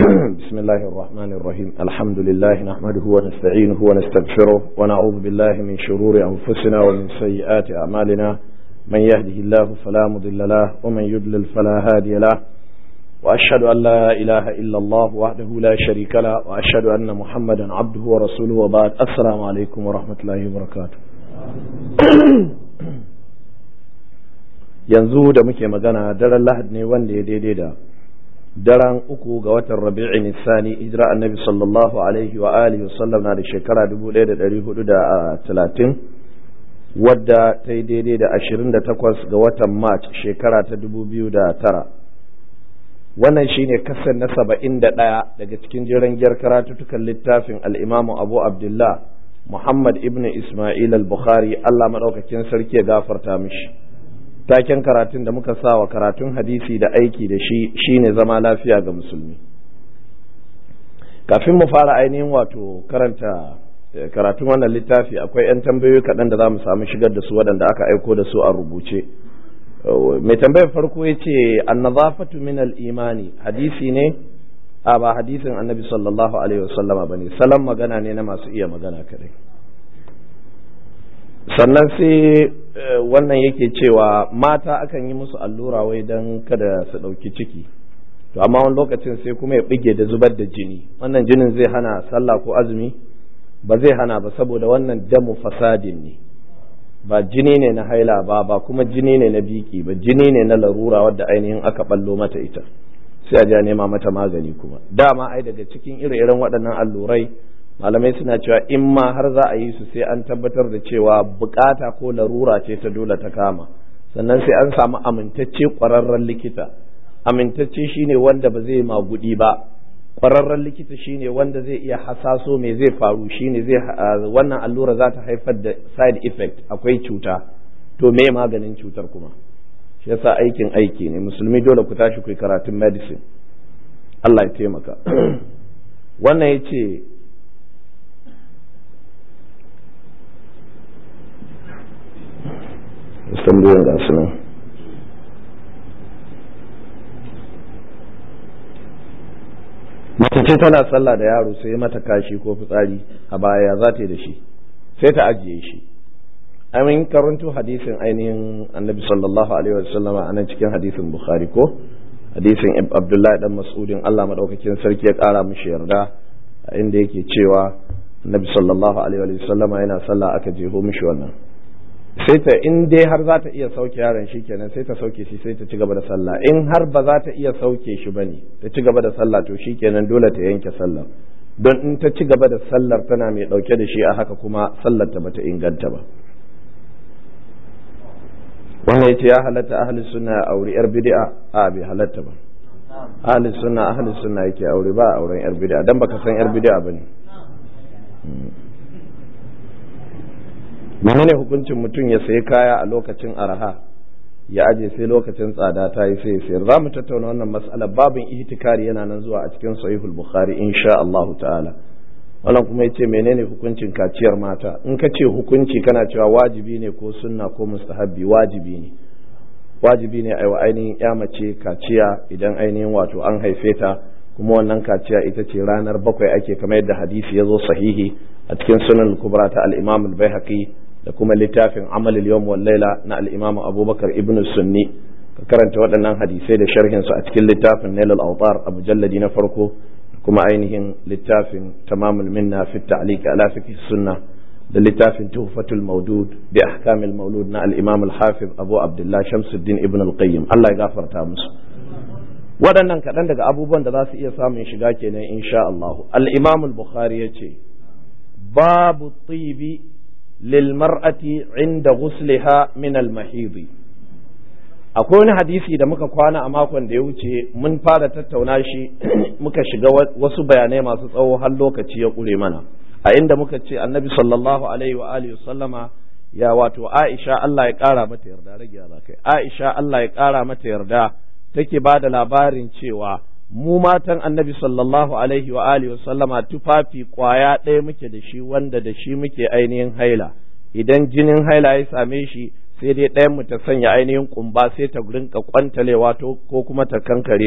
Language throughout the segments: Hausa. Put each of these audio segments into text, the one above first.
بسم الله الرحمن الرحيم الحمد لله نحمده ونستعينه ونستغفره ونعوذ بالله من شرور أنفسنا ومن سيئات أعمالنا من يهده الله فلا مضل له ومن يضلل فلا هادي له وأشهد أن لا إله إلا الله وحده لا شريك له وأشهد أن محمدا عبده ورسوله وبعد السلام عليكم ورحمة الله وبركاته yanzu da muke magana daren lahad ne wanda ya daidai da daren uku ga watan rabi'i nisani hijira annabi sallallahu alaihi wa alihi wa sallam na da shekara 1430 wadda ta yi daidai da 28 ga watan march shekara ta 2009 wannan shine kasan na 71 daga cikin jiran gyar karatutukan littafin al'imamu abu abdullah muhammad ibn ismail al-bukhari allah maɗaukakin sarki ya gafarta mishi taken karatun da muka sa wa karatun hadisi da aiki da shi shine zama lafiya ga musulmi kafin mu fara ainihin wato karanta karatun wannan littafi akwai 'yan tambayoyi kaɗan da za mu samu shigar da su waɗanda aka aiko da su a rubuce mai tambayar farko ya ce annazafatu min al-imani hadisi ne a ba hadisin annabi sallallahu alaihi wasallama ba ne salon magana ne na masu iya magana kadai sannan sai wannan yake cewa mata akan yi musu allura wai don kada su ɗauki ciki to amma wani lokacin sai kuma ya bige da zubar da jini wannan jinin zai hana sallah ko azumi ba zai hana ba saboda wannan damu fasadin ne ba jini ne na haila ba ba kuma jini ne na biki ba jini ne na larura wadda ainihin aka ballo mata ita sai a ja nema mata magani kuma dama ai daga cikin ire-iren waɗannan allurai malamai suna cewa in ma har za a yi su sai an tabbatar da cewa bukata ko larura ce ta dole ta kama sannan sai an samu amintacce ƙwararren likita amintacce shine wanda ba zai magudi ba ƙwararren likita shine wanda zai iya hasaso me zai faru shine zai wannan allura za ta haifar da side effect akwai cuta to me maganin cutar kuma shi yasa aikin aiki ne musulmi dole ku tashi ku karatun medicine Allah ya taimaka wannan ya ce tambayoyin ga su nan mace ce tana sallah da yaro sai mata kashi ko fitsari a baya za ta yi da shi sai ta ajiye shi amin karanto hadisin ainihin annabi sallallahu alaihi wasallama a nan cikin hadisin bukhari ko hadisin abdullahi dan mas'udin allah maɗaukakin sarki ya ƙara mishi yarda inda yake cewa annabi sallallahu alaihi wasallama yana sallah aka jeho mishi wannan sai ta in dai har za ta iya sauke yaron shi kenan sai ta sauke shi sai ta ci gaba da sallah in har ba za ta iya sauke shi bane ta ci gaba da sallah to shi kenan dole ta yanke sallah don in ta ci gaba da sallar tana mai dauke da shi a haka kuma sallar ta bata inganta ba wannan yace ya halatta ahli sunna aure yar bid'a a bai halatta ba ahli sunna ahli sunna yake aure ba auren yar bid'a dan baka san yar bid'a bane menene hukuncin mutum ya sayi kaya a lokacin araha ya aje sai lokacin tsada ta yi sai ya sayar za mu tattauna wannan mas'alar babin ihtikari yana nan zuwa a cikin sahihul bukhari insha Allah ta'ala wannan kuma yace menene hukuncin kaciyar mata in ka ce hukunci kana cewa wajibi ne ko sunna ko mustahabbi wajibi ne wajibi ne aiwa ainihin ya mace kaciya idan ainihin wato an haife ta kuma wannan kaciya ita ce ranar bakwai ake kamar yadda hadisi ya zo sahihi a cikin sunan kubra ta al-imam al-baihaqi da kuma littafin amal al-yawm wal laila na al-imam abubakar ibn sunni ka karanta waɗannan hadisai da sharhin su a cikin littafin nail al-awtar a mujalladi na farko kuma ainihin littafin tamamul minna fi ta'liq ala fiqh sunna da littafin tuhfatul mawdud bi ahkamil mawlud na al-imam al-hafiz abu abdullah shamsuddin ibn al-qayyim Allah ya gafarta musu waɗannan kaɗan daga abubuwan da za su iya samun shiga kenan insha Allah al-imam al-bukhari yace babu tibi lil mar'ati inda ghusliha min al-mahidi akwai wani hadisi da muka kwana a makon da ya wuce mun fara tattauna shi muka shiga wasu bayanai masu tsawo har lokaci ya ƙure mana a inda muka ce annabi sallallahu alaihi wa alihi sallama ya wato Aisha Allah ya ƙara mata yarda rage ya kai Aisha Allah ya ƙara mata yarda take ba da labarin cewa mu matan annabi sallallahu alaihi wa alihi sallama tufafi kwaya ɗaya muke da shi wanda da shi muke ainihin haila idan jinin haila ya same shi sai dai ɗayan mu ta sanya ainihin kumba sai ta rinka kwantalewa ko kuma ta kankare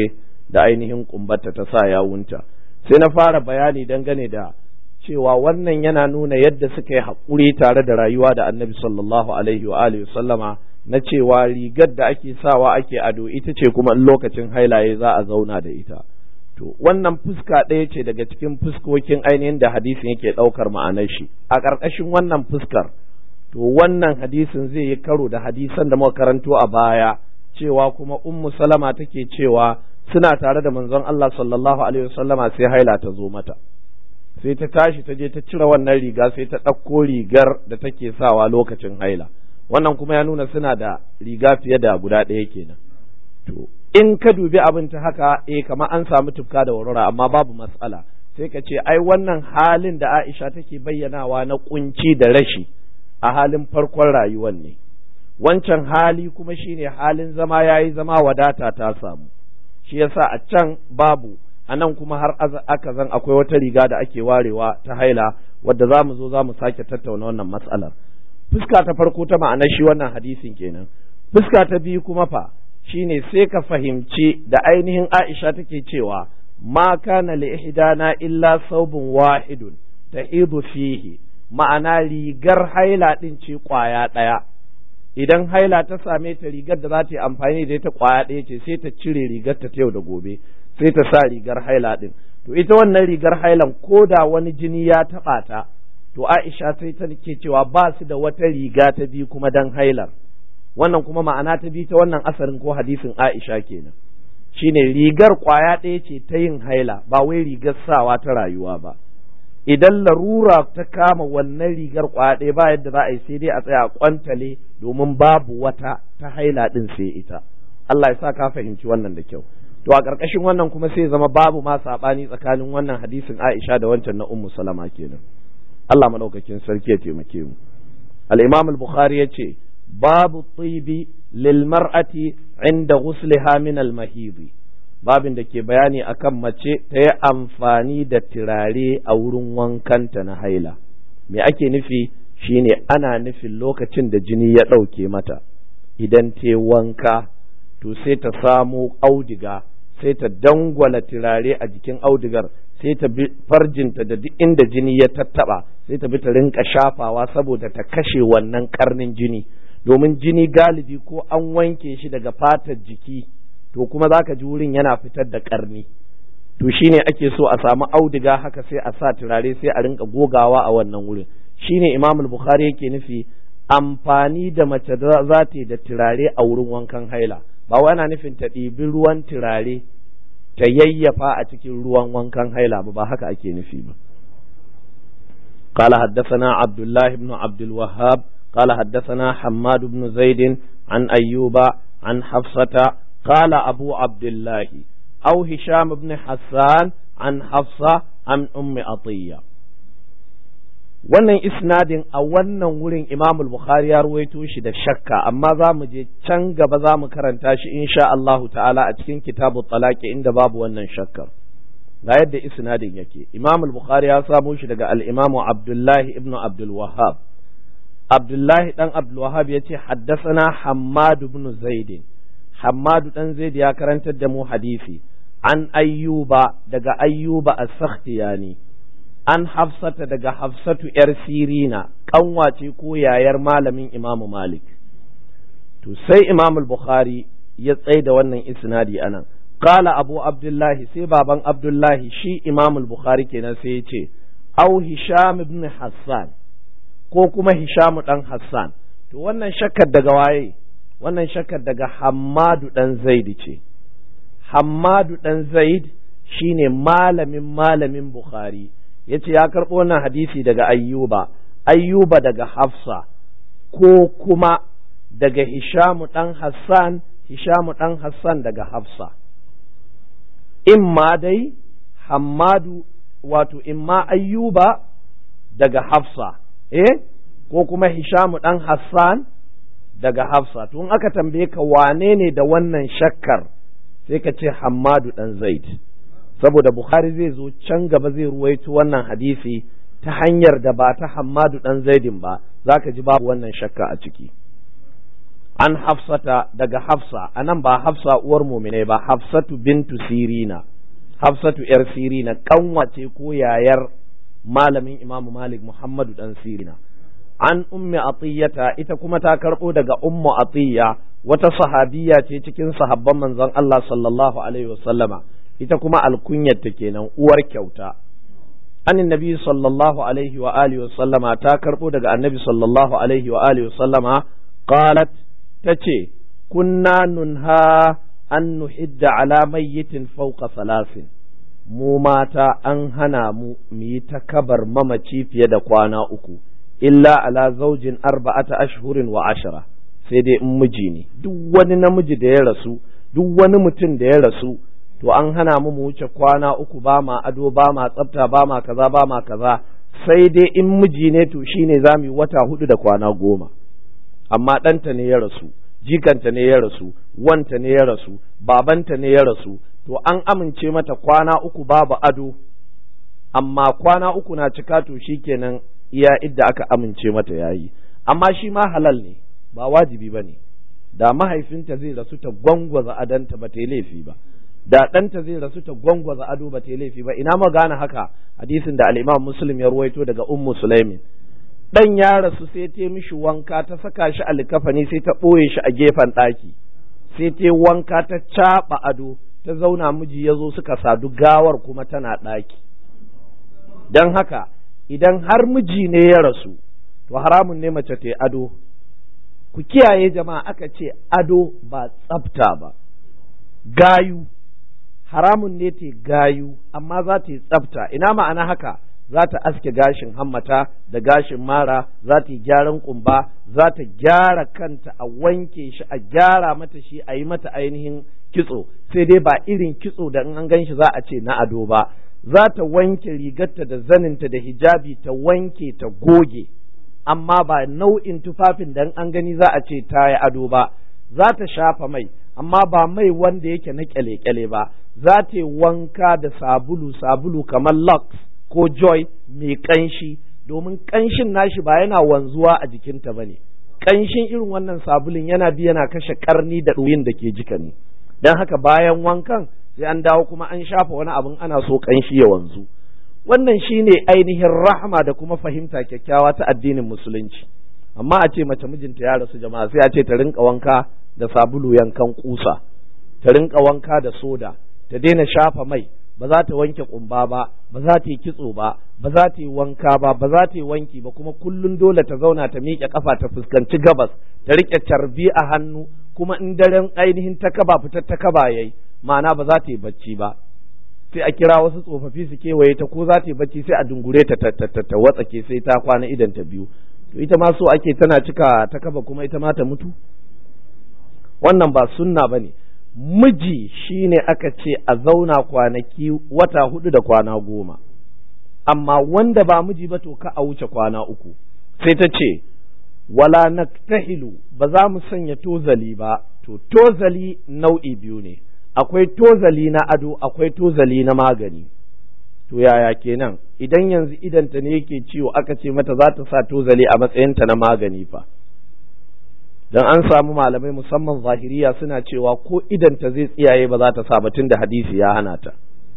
da ainihin kumbarta ta sa yawunta sai na fara bayani dangane da cewa wannan yana nuna yadda suka yi haƙuri tare da rayuwa da annabi sallallahu alaihi wa alihi sallama na cewa rigar da ake sawa ake ado ita ce kuma in lokacin hailaye za a zauna da ita to wannan fuska ɗaya ce daga cikin fuskokin ainihin da hadisin yake ɗaukar ma'anar shi a ƙarƙashin wannan fuskar to wannan hadisin zai yi karo da hadisan da muka karanto a baya cewa kuma ummu salama take cewa suna tare da manzon Allah sallallahu alaihi wasallama sai haila ta zo mata sai ta tashi ta je ta cire wannan riga sai ta ɗauko rigar da take sawa lokacin haila wannan kuma ya nuna suna da riga fiye da guda ɗaya kenan to in ka dubi abin ta haka eh kamar an samu tufka da warwara amma babu matsala sai ka ce ai wannan halin da Aisha take bayyanawa na kunci da rashi a halin farkon rayuwar ne wancan hali kuma shine halin zama yayi zama wadata ta samu shi yasa a can babu a nan kuma har aka zan akwai wata riga da ake warewa ta haila wadda za mu zo za mu sake tattauna wannan matsalar fuska ta farko ta ma'anar shi wannan hadisin kenan fuska ta biyu kuma fa shine sai ka fahimci da ainihin Aisha take cewa ma kana li ihdana illa saubun wahidun tahidu fihi ma'ana rigar haila din ce kwaya ɗaya idan haila ta same ta rigar da za ta yi amfani da ita kwaya ɗaya ce sai ta cire rigar ta yau da gobe sai ta sa rigar haila din to ita wannan rigar hailan ko da wani jini ya taɓa ta to Aisha sai ta ke cewa ba su da wata riga ta biyu kuma dan hailar wannan kuma ma'ana ta biyu ta wannan asarin ko hadisin Aisha kenan shine rigar kwaya ɗaya ce ta yin haila ba wai rigar sawa ta rayuwa ba idan larura ta kama wannan rigar kwaya ɗaya ba yadda za a yi sai dai a tsaya kwantale domin babu wata ta haila ɗin sai ita Allah ya sa ka fahimci wannan da kyau to a ƙarƙashin wannan kuma sai zama babu ma saɓani tsakanin wannan hadisin Aisha da wancan na Ummu Salama kenan Allah madaukakin sarki ya taimake mu al-Imam al-Bukhari yace babu tibi lil mar'ati inda ghusliha min al-mahidi babin da ke bayani akan mace ta yi amfani da turare a wurin wankanta na haila me ake nufi shine ana nufin lokacin da jini ya ɗauke mata idan ta wanka to sai ta samo audiga sai ta dangwala turare a jikin audigar sai ta bi farjinta da duk inda jini ya tattaba sai ta bi ta rinka shafawa saboda ta kashe wannan karnin jini domin jini galibi ko an wanke shi daga fatar jiki to kuma za ka ji wurin yana fitar da karni to shine ake so a samu auduga haka sai a sa turare sai a rinka gogawa a wannan wurin shine imam bukhari yake nufi amfani da mace za ta yi da turare a wurin wankan haila ba wai ana nufin ta ɗibi ruwan turare ta yayyafa a cikin ruwan wankan haila ba ba haka ake nufi ba قال حدثنا عبد الله بن عبد الوهاب قال حدثنا حماد بن زيد عن أيوب عن حفصة قال أبو عبد الله أو هشام بن حسان عن حفصة عن أم عطية wannan isnadin a wannan wurin Imam Bukhari ya ruwaito shi da shakka amma za mu je can gaba za mu karanta shi insha Allahu ta'ala a cikin kitabu talaqi inda babu wannan shakkar ga yadda isnadin yake Imam Bukhari ya samo shi daga al-Imam Abdullah ibn Abdul Wahhab Abdullah dan Abdul Wahhab yace haddathana Hammad ibn Zaid Hammad dan Zaid ya karantar da mu hadisi an ayyuba daga ayyuba as-sakhtiyani an hafsata daga hafsatu ‘yar sirina ƙanwace ko yayar malamin imamu malik to sai imamul bukhari ya tsai da wannan isnadi anan qala abu abdullahi sai baban abdullahi shi imamul bukhari kenan sai ya ce au hisham ibn hassan ko kuma hisham dan hassan to wannan shakkar daga waye wannan shakkar daga hammadu dan zaid ce hammadu dan zaid shine malamin malamin bukhari ya ce ya karɓo wannan hadisi daga ayyuba ayyuba daga hafsa ko kuma daga hishamu ɗan hassan hishamu ɗan hassan daga hafsa imma dai hammadu wato imma ayyuba daga hafsa eh ko kuma hishamu ɗan hassan daga hafsa tun aka tambaye ka wane ne da wannan shakkar sai ka ce hammadu ɗan zaid saboda Bukhari zai zo can gaba zai ruwaito wannan hadisi ta hanyar da ba ta Hammadu dan Zaidin ba zaka ji babu wannan shakka a ciki an hafsata daga hafsa anan ba hafsa uwar muminai ba hafsatu bintu sirina hafsatu yar sirina kanwace ko yayar malamin imamu malik muhammadu dan sirina an ummi atiyata ita kuma ta karɓo daga ummu atiya wata sahabiya ce cikin sahabban manzon Allah sallallahu alaihi wasallama ita kuma alkunyarta kenan uwar kyauta anin nabi sallallahu alaihi wa alihi wasallama ta karɓo daga annabi sallallahu alaihi wa alihi wasallama qalat tace kunna nunha an nuhidda ala mayyitin fawqa salasin mu mata an hana mu mu yi ta kabar mamaci fiye da kwana uku illa ala zaujin arba'ata ashhurin wa ashara sai dai in miji ne duk wani namiji da ya rasu duk wani mutum da ya rasu to an hana mu mu wuce kwana uku ba ma ado ba ma tsafta ba ma kaza ba ma kaza sai dai in miji ne to shine za mu yi wata hudu da kwana goma amma ɗanta ne ya rasu jikanta ne ya rasu wanta ne ya rasu babanta ne ya rasu to an amince mata kwana uku babu ado amma kwana uku na cika to shikenan iya idda aka amince mata yayi amma shi ma halal ne ba wajibi ba ne da mahaifinta zai rasu ta gwangwaza adanta ba ta yi laifi ba da ɗanta zai rasu ta gwangwaza ado ba ta yi laifi ba ina ma gane haka hadisin da al'imam muslim ya ruwaito daga ummu sulaimin dan ya rasu sai ta mishi wanka ta saka shi a likafani sai ta ɓoye shi a gefen ɗaki sai ta wanka ta caɓa ado ta zauna miji ya zo suka sadu gawar kuma tana ɗaki don haka idan har miji ne ya rasu to haramun ne mace ta ado ku kiyaye jama'a aka ce ado ba tsafta ba gayu haramun ne ta gayu amma za ta yi tsafta ina ma'ana haka za ta aske gashin hammata da gashin mara za ta yi gyaran kumba za ta gyara kanta a wanke shi a gyara mata shi a yi mata ainihin kitso sai dai ba irin kitso da in an gan shi za a ce na ado ba za ta wanke rigarta da zaninta da hijabi ta wanke ta goge amma ba nau'in tufafin da an gani za a ce ta yi ado ba za ta shafa mai amma ba mai wanda yake na kyale-kyale ba za ta yi wanka da sabulu sabulu kamar lux ko joy mai kanshi domin kanshin nashi ba yana wanzuwa a jikinta ba ne kanshin irin wannan sabulun yana bi yana kashe karni da ɗoyin da ke jika ne don haka bayan wankan sai an dawo kuma an shafa wani abin ana so kanshi ya wanzu wannan shine ainihin rahama da kuma fahimta kyakkyawa ta addinin musulunci amma a ce mace mijinta ya rasu jama'a sai a ce ta rinka wanka da sabulu yankan kusa ta rinka wanka da soda ta daina shafa mai ba za ta wanke kumba ba ba za ta yi kitso ba ba za ta yi wanka ba ba za ta yi wanki ba kuma kullun dole ta zauna ta miƙe kafa ta fuskanci gabas ta riƙe carbi a hannu kuma in daren ainihin ta kaba fitar ta kaba yayi ma'ana ba za ta yi bacci ba sai a kira wasu tsofaffi su kewaye ta ko za ta yi bacci sai a dungure ta ta watsake sai ta kwana idan ta biyu to ita ma so ake tana cika ta kaba kuma ita ma ta mutu wannan ba sunna ba ne miji shine aka ce a zauna kwanaki wata hudu da kwana goma amma wanda ba miji ba to ka a wuce kwana uku sai ta ce wala naktahilu ba za mu sanya tozali ba to tozali nau'i biyu ne akwai tozali na ado akwai tozali na magani to yaya kenan idan yanzu idanta ne yake ciwo aka ce mata za ta sa tozali a matsayinta na magani fa dan an samu malamai musamman zahiriya suna cewa ko idanta zai tsiyaye ba za ta sa batun da hadisi ya hana ta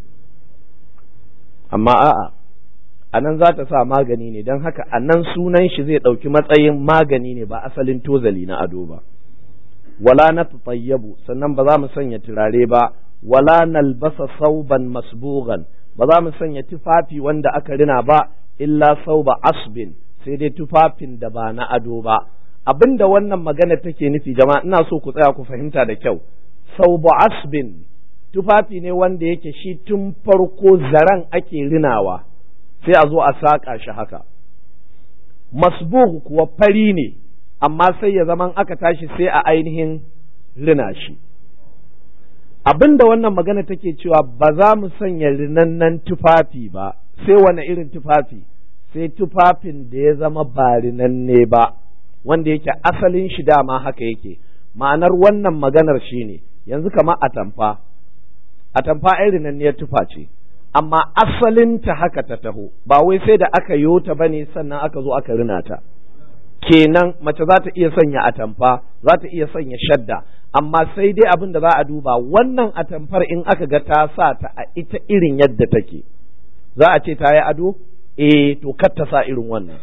amma a'a a nan za ta sa magani ne don haka a nan sunan shi zai ɗauki matsayin magani ne ba asalin tozali na ado ba wala na tatayyabu sannan ba za mu sanya turare ba wala nalbasa sauban masbugan ba za mu sanya tufafi wanda aka rina ba illa sauba asbin sai dai tufafin da ba na ado ba abinda wannan magana take nufi jama'a ina so ku tsaya ku fahimta da kyau saubu asbin tufafi ne wanda yake shi tun farko zaren ake rinawa sai a zo a saƙa shi haka masbugh kuwa fari ne amma sai ya zaman aka tashi sai a ainihin rina shi abinda wannan magana take cewa ba za mu sanya rinannan tufafi ba sai wani irin tufafi sai tufafin da ya zama ba rinanne ba wanda yake asalin shi dama haka yake ma'anar wannan maganar shine yanzu kamar atamfa atamfa ai rinanniyar tufa ce amma asalinta haka ta taho ba wai sai da aka yo ta bane sannan aka zo aka rina ta kenan mace za ta iya sanya atamfa za ta iya sanya shadda amma sai dai abin da za a duba wannan atamfar in aka ga ta sa ta a ita irin yadda take za a ce ta yi ado eh to kar ta sa irin wannan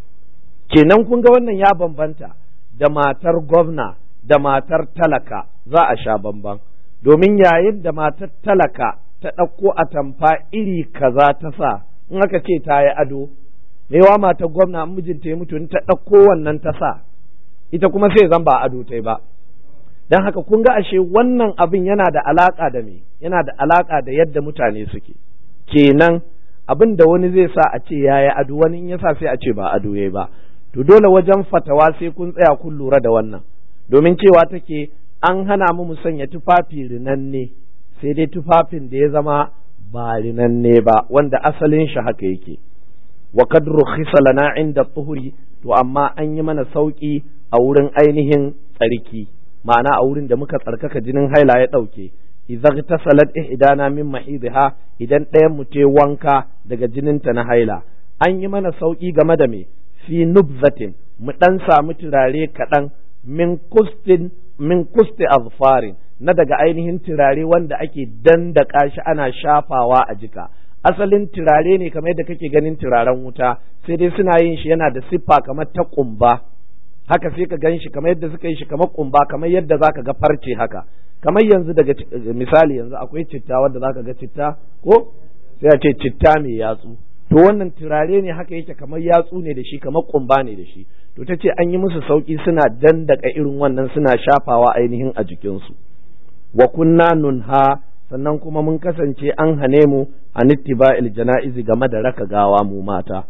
kenan kun ga wannan ya bambanta da matar gwamna da matar talaka za a sha bamban domin yayin da matar talaka ta ɗauko atamfa iri kaza ta sa in aka ce ta yi ado yawa matar gwamna mijinta ya mutu in ta ɗauko wannan ta sa ita kuma sai zan ba ado ta ba don haka kun ga ashe wannan abin yana da alaƙa da me yana da alaƙa da yadda mutane suke kenan abin da wani zai sa a ce ya yi ado wani in ya sa sai a ce ba ado ya ba to dole wajen fatawa sai kun tsaya kun lura da wannan domin cewa take an hana mu mu sanya tufafi rinanne sai dai tufafin da ya zama ba rinanne ba wanda asalin shi haka yake wa kad rukhisa lana inda tuhuri to amma an yi mana sauki a wurin ainihin tsarki ma'ana a wurin da muka tsarkaka jinin haila ya dauke idza tasalat ihdana min mahidha idan ɗayan mu te wanka daga jininta na haila an yi mana sauki game da me fi nubzatin mu dan samu turare kaɗan min kustin min kusti azfarin na daga ainihin turare wanda ake dandaka shi ana shafawa a jika asalin turare ne kamar yadda kake ganin turaren wuta sai dai suna yin shi yana da siffa kamar ta kumba haka sai ka gan shi kamar yadda suka yi shi kamar kumba kamar yadda zaka ga farce haka kamar yanzu daga misali yanzu akwai citta wanda zaka ga citta ko sai a ce citta mai yatsu to wannan turare ne haka yake kamar yatsu ne da shi kamar kumba ne da shi to ta ce an yi musu sauki suna dandaka irin wannan suna shafawa ainihin a jikinsu wa kunna nunha sannan kuma mun kasance an hane mu an ittiba'il jana'izi game da raka gawa mu mata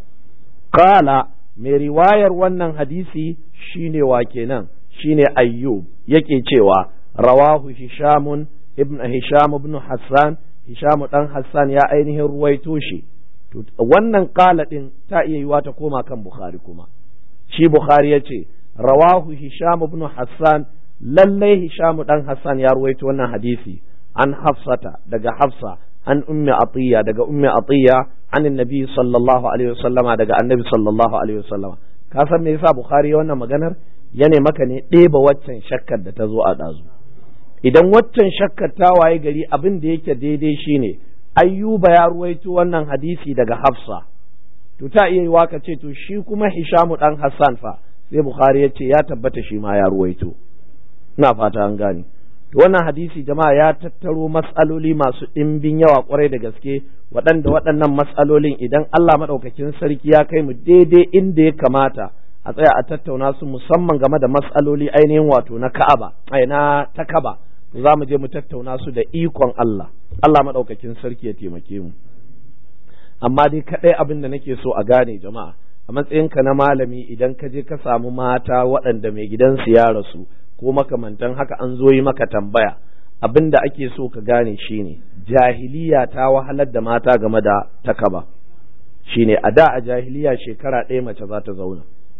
qala mai riwayar wannan hadisi shine wa kenan shine ayyub yake cewa rawahu hishamun ibn hisham ibn hassan hisham dan hassan ya ainihin ruwaito shi wannan qala din ta iya yiwa ta koma kan bukhari kuma shi bukhari yace rawahu hisham ibn hassan lallai Hishamu dan Hassan ya ruwaito wannan hadisi an Hafsata daga Hafsa an ummi Atiya daga ummi Atiya an annabi sallallahu alaihi wasallama daga annabi sallallahu alaihi wasallama ka san me yasa Bukhari wannan maganar yane maka ne ɗeba waccan shakkar da ta zo a ɗazu idan waccan shakkar ta waye gari abin da yake daidai shine ayyuba ya ruwaito wannan hadisi daga Hafsa to ta iya yiwa ka ce to shi kuma Hishamu dan Hassan fa sai Bukhari ya ce ya tabbata shi ma ya ruwaito ina fata an gane to wannan hadisi jama'a ya tattaro matsaloli masu ɗimbin yawa kwarai da gaske waɗanda waɗannan matsalolin idan Allah maɗaukakin sarki ya kai mu daidai inda ya kamata a tsaya a tattauna su musamman game da matsaloli ainihin wato na Ka'aba ai na takaba to za mu je mu tattauna su da ikon Allah Allah maɗaukakin sarki ya taimake mu amma dai kaɗai abin da nake so a gane jama'a a matsayinka na malami idan ka je ka samu mata waɗanda mai gidansu ya rasu ko makamantan haka an zo yi maka tambaya abin da ake so ka gane shine jahiliya ta wahalar da mata game da takaba shine a da a jahiliya shekara ɗaya mace za ta zauna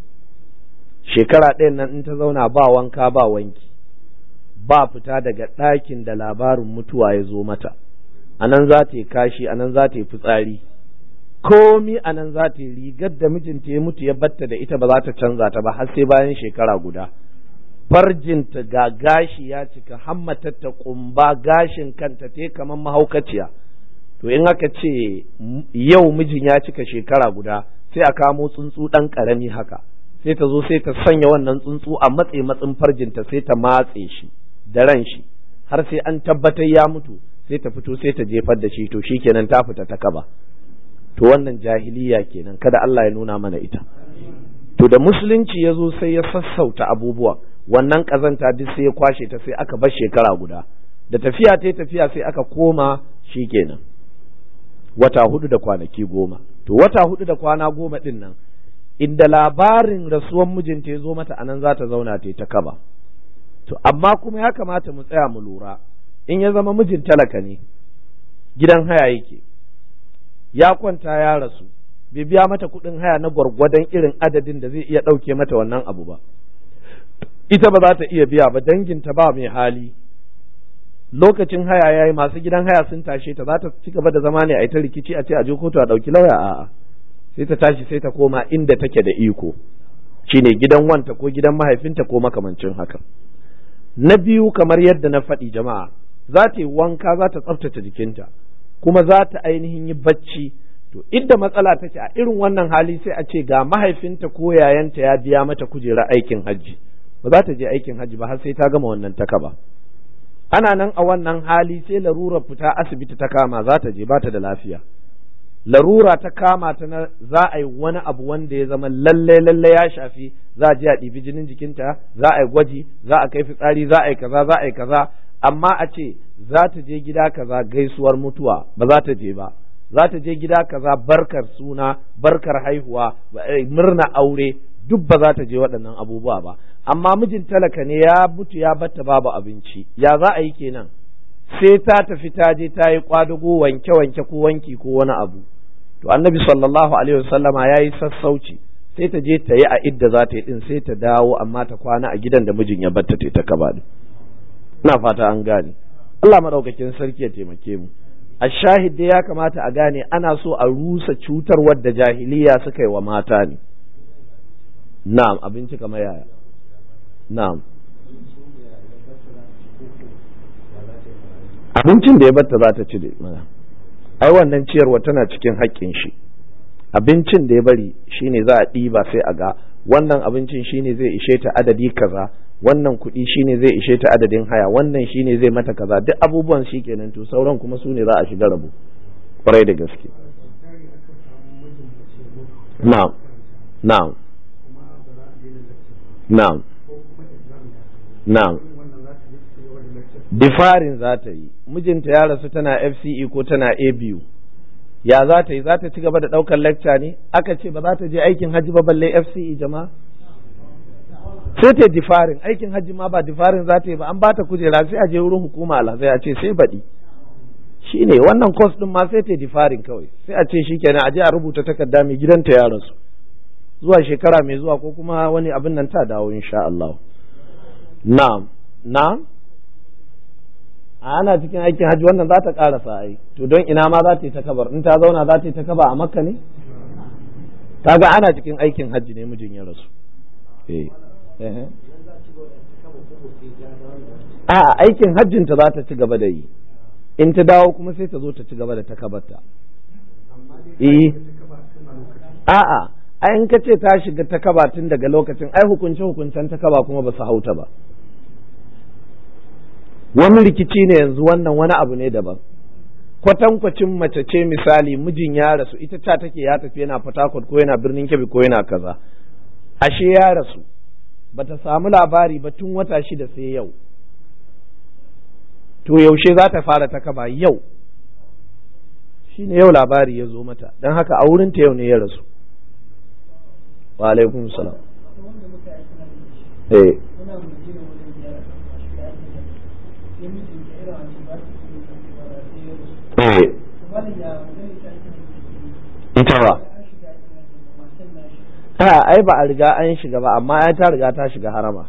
shekara ɗaya nan in ta zauna ba wanka ba wanki ba fita daga ɗakin da labarin mutuwa ya zo mata a nan za ta yi kashi a nan za ta yi fitsari komi a nan za ta yi rigar da mijinta ya mutu ya batta da ita ba za ta canza ta ba har sai bayan shekara guda farjinta ga gashi ya cika hammatatta kumba gashin kanta te kamar mahaukaciya to in aka ce yau mijin ya cika shekara guda sai a kamo tsuntsu ɗan ƙarami haka sai ta zo sai ta sanya wannan tsuntsu a matse matsin farjinta sai ta matse shi da ran shi har sai an tabbatar ya mutu sai ta fito sai ta jefar da shi to shikenan ta fita ta kaba to wannan jahiliya kenan kada Allah ya nuna mana ita to da musulunci ya zo sai ya sassauta abubuwa wannan kazanta duk sai ya kwashe ta sai aka bar shekara guda da tafiya ta tafiya sai aka koma shikenan wata hudu da kwanaki goma to wata hudu da kwana goma din nan inda labarin rasuwan mijinta ya zo mata anan za ta zauna ta ta kaba to amma kuma ya kamata mu tsaya mu lura in ya zama mijin talaka ne gidan haya yake ya kwanta ya rasu bai biya mata kuɗin haya na gwargwadon irin adadin da zai iya ɗauke mata wannan abu ba ita ba za ta iya biya ba danginta ba mai hali lokacin haya yayi masu gidan haya sun tashe ta za ta ci gaba da zama ne a ita rikici a ce a je kotu a ɗauki lauya a'a sai ta tashi sai ta koma inda take da iko shine gidan wanta ko gidan mahaifinta ko makamancin haka na biyu kamar yadda na faɗi jama'a za ta yi wanka za ta tsaftace jikinta kuma za ta ainihin yi bacci to idda matsala take a irin wannan hali sai a ce ga mahaifinta ko yayanta ya biya mata kujera aikin hajji ba za ta je aikin hajji ba har sai ta gama wannan takaba ana nan a wannan hali sai larurar fita asibiti ta kama za ta je ba ta da lafiya larura ta kama ta na za a yi wani abu wanda ya zama lalle lalle ya shafi za a je a ɗibi jinin jikinta za a yi gwaji za a kai fitsari za a yi kaza za a yi kaza amma a ce za ta je gida kaza gaisuwar mutuwa ba za ta je ba za ta je gida kaza barkar suna barkar haihuwa murna aure duk ba za ta je waɗannan abubuwa ba amma mijin talaka ne ya mutu ya batta babu abinci ya za a yi kenan sai ta tafi ta je ta yi kwadago wanke wanke ko wanki ko wani abu to annabi sallallahu alaihi wasallama ya yi sassauci sai ta je ta yi a idda za ta yi din sai ta dawo amma ta kwana a gidan da mijin ya batta ta kaba din ina fata an gane Allah madaukakin sarki ya taimake mu a shahid ya kamata a gane ana so a rusa cutarwar da jahiliya suka yi wa mata ne na'am abinci kamar yaya na'am abincin da ya batta za ta ci da mana ai wannan ciyarwa tana cikin haƙƙin shi abincin da ya bari shine za a ɗiba sai a ga wannan abincin shine zai ishe ta adadi kaza wannan kuɗi shine zai ishe ta adadin haya wannan shine zai mata kaza duk abubuwan shi kenan to sauran kuma su ne za a shiga rabu kwarai da gaske na'am na'am na'am na'am difarin za ta yi mijinta ya rasu tana FCE ko tana ABU ya za ta yi za ta ci gaba da ɗaukar lecture ne aka ce ba za ta je aikin hajji ba balle FCE jama'a sai ta difarin aikin hajji ma ba difarin za ta yi ba an ba ta kujera sai a je wurin hukuma alhazai a ce sai baɗi shi ne wannan course ɗin ma sai ta difarin kawai sai a ce shi kenan a je a rubuta takarda mai gidanta ya rasu zuwa shekara mai zuwa ko kuma wani abin nan ta dawo insha Allah na'am na'am ana cikin aikin hajji wannan za ta karasa ai to don ina ma za ta yi ta kabar in ta zauna za ta yi ta kaba a makka ne kaga ana cikin aikin hajji ne mijin ya rasu eh a aikin hajjinta za ta ci gaba da yi in ta dawo kuma sai ta zo ta ci gaba da ta kabarta eh a'a ai in ka ce ta shiga ta kaba tun daga lokacin ai hukunce hukuncen ta kaba kuma ba su hauta ba wani rikici ne yanzu wannan wani abu ne daban kwatankwacin mace ce misali mijin ya rasu ita ta take ya tafi yana Port ko yana birnin Kebbi ko yana kaza ashe ya rasu bata samu labari ba tun wata shida sai yau to yaushe za ta fara ta kaba yau shine yau labari ya zo mata don haka a wurinta yau ne ya rasu wa alaikum salam eh ita ba a ai ba a riga an shiga ba amma ya ta riga ta shiga harama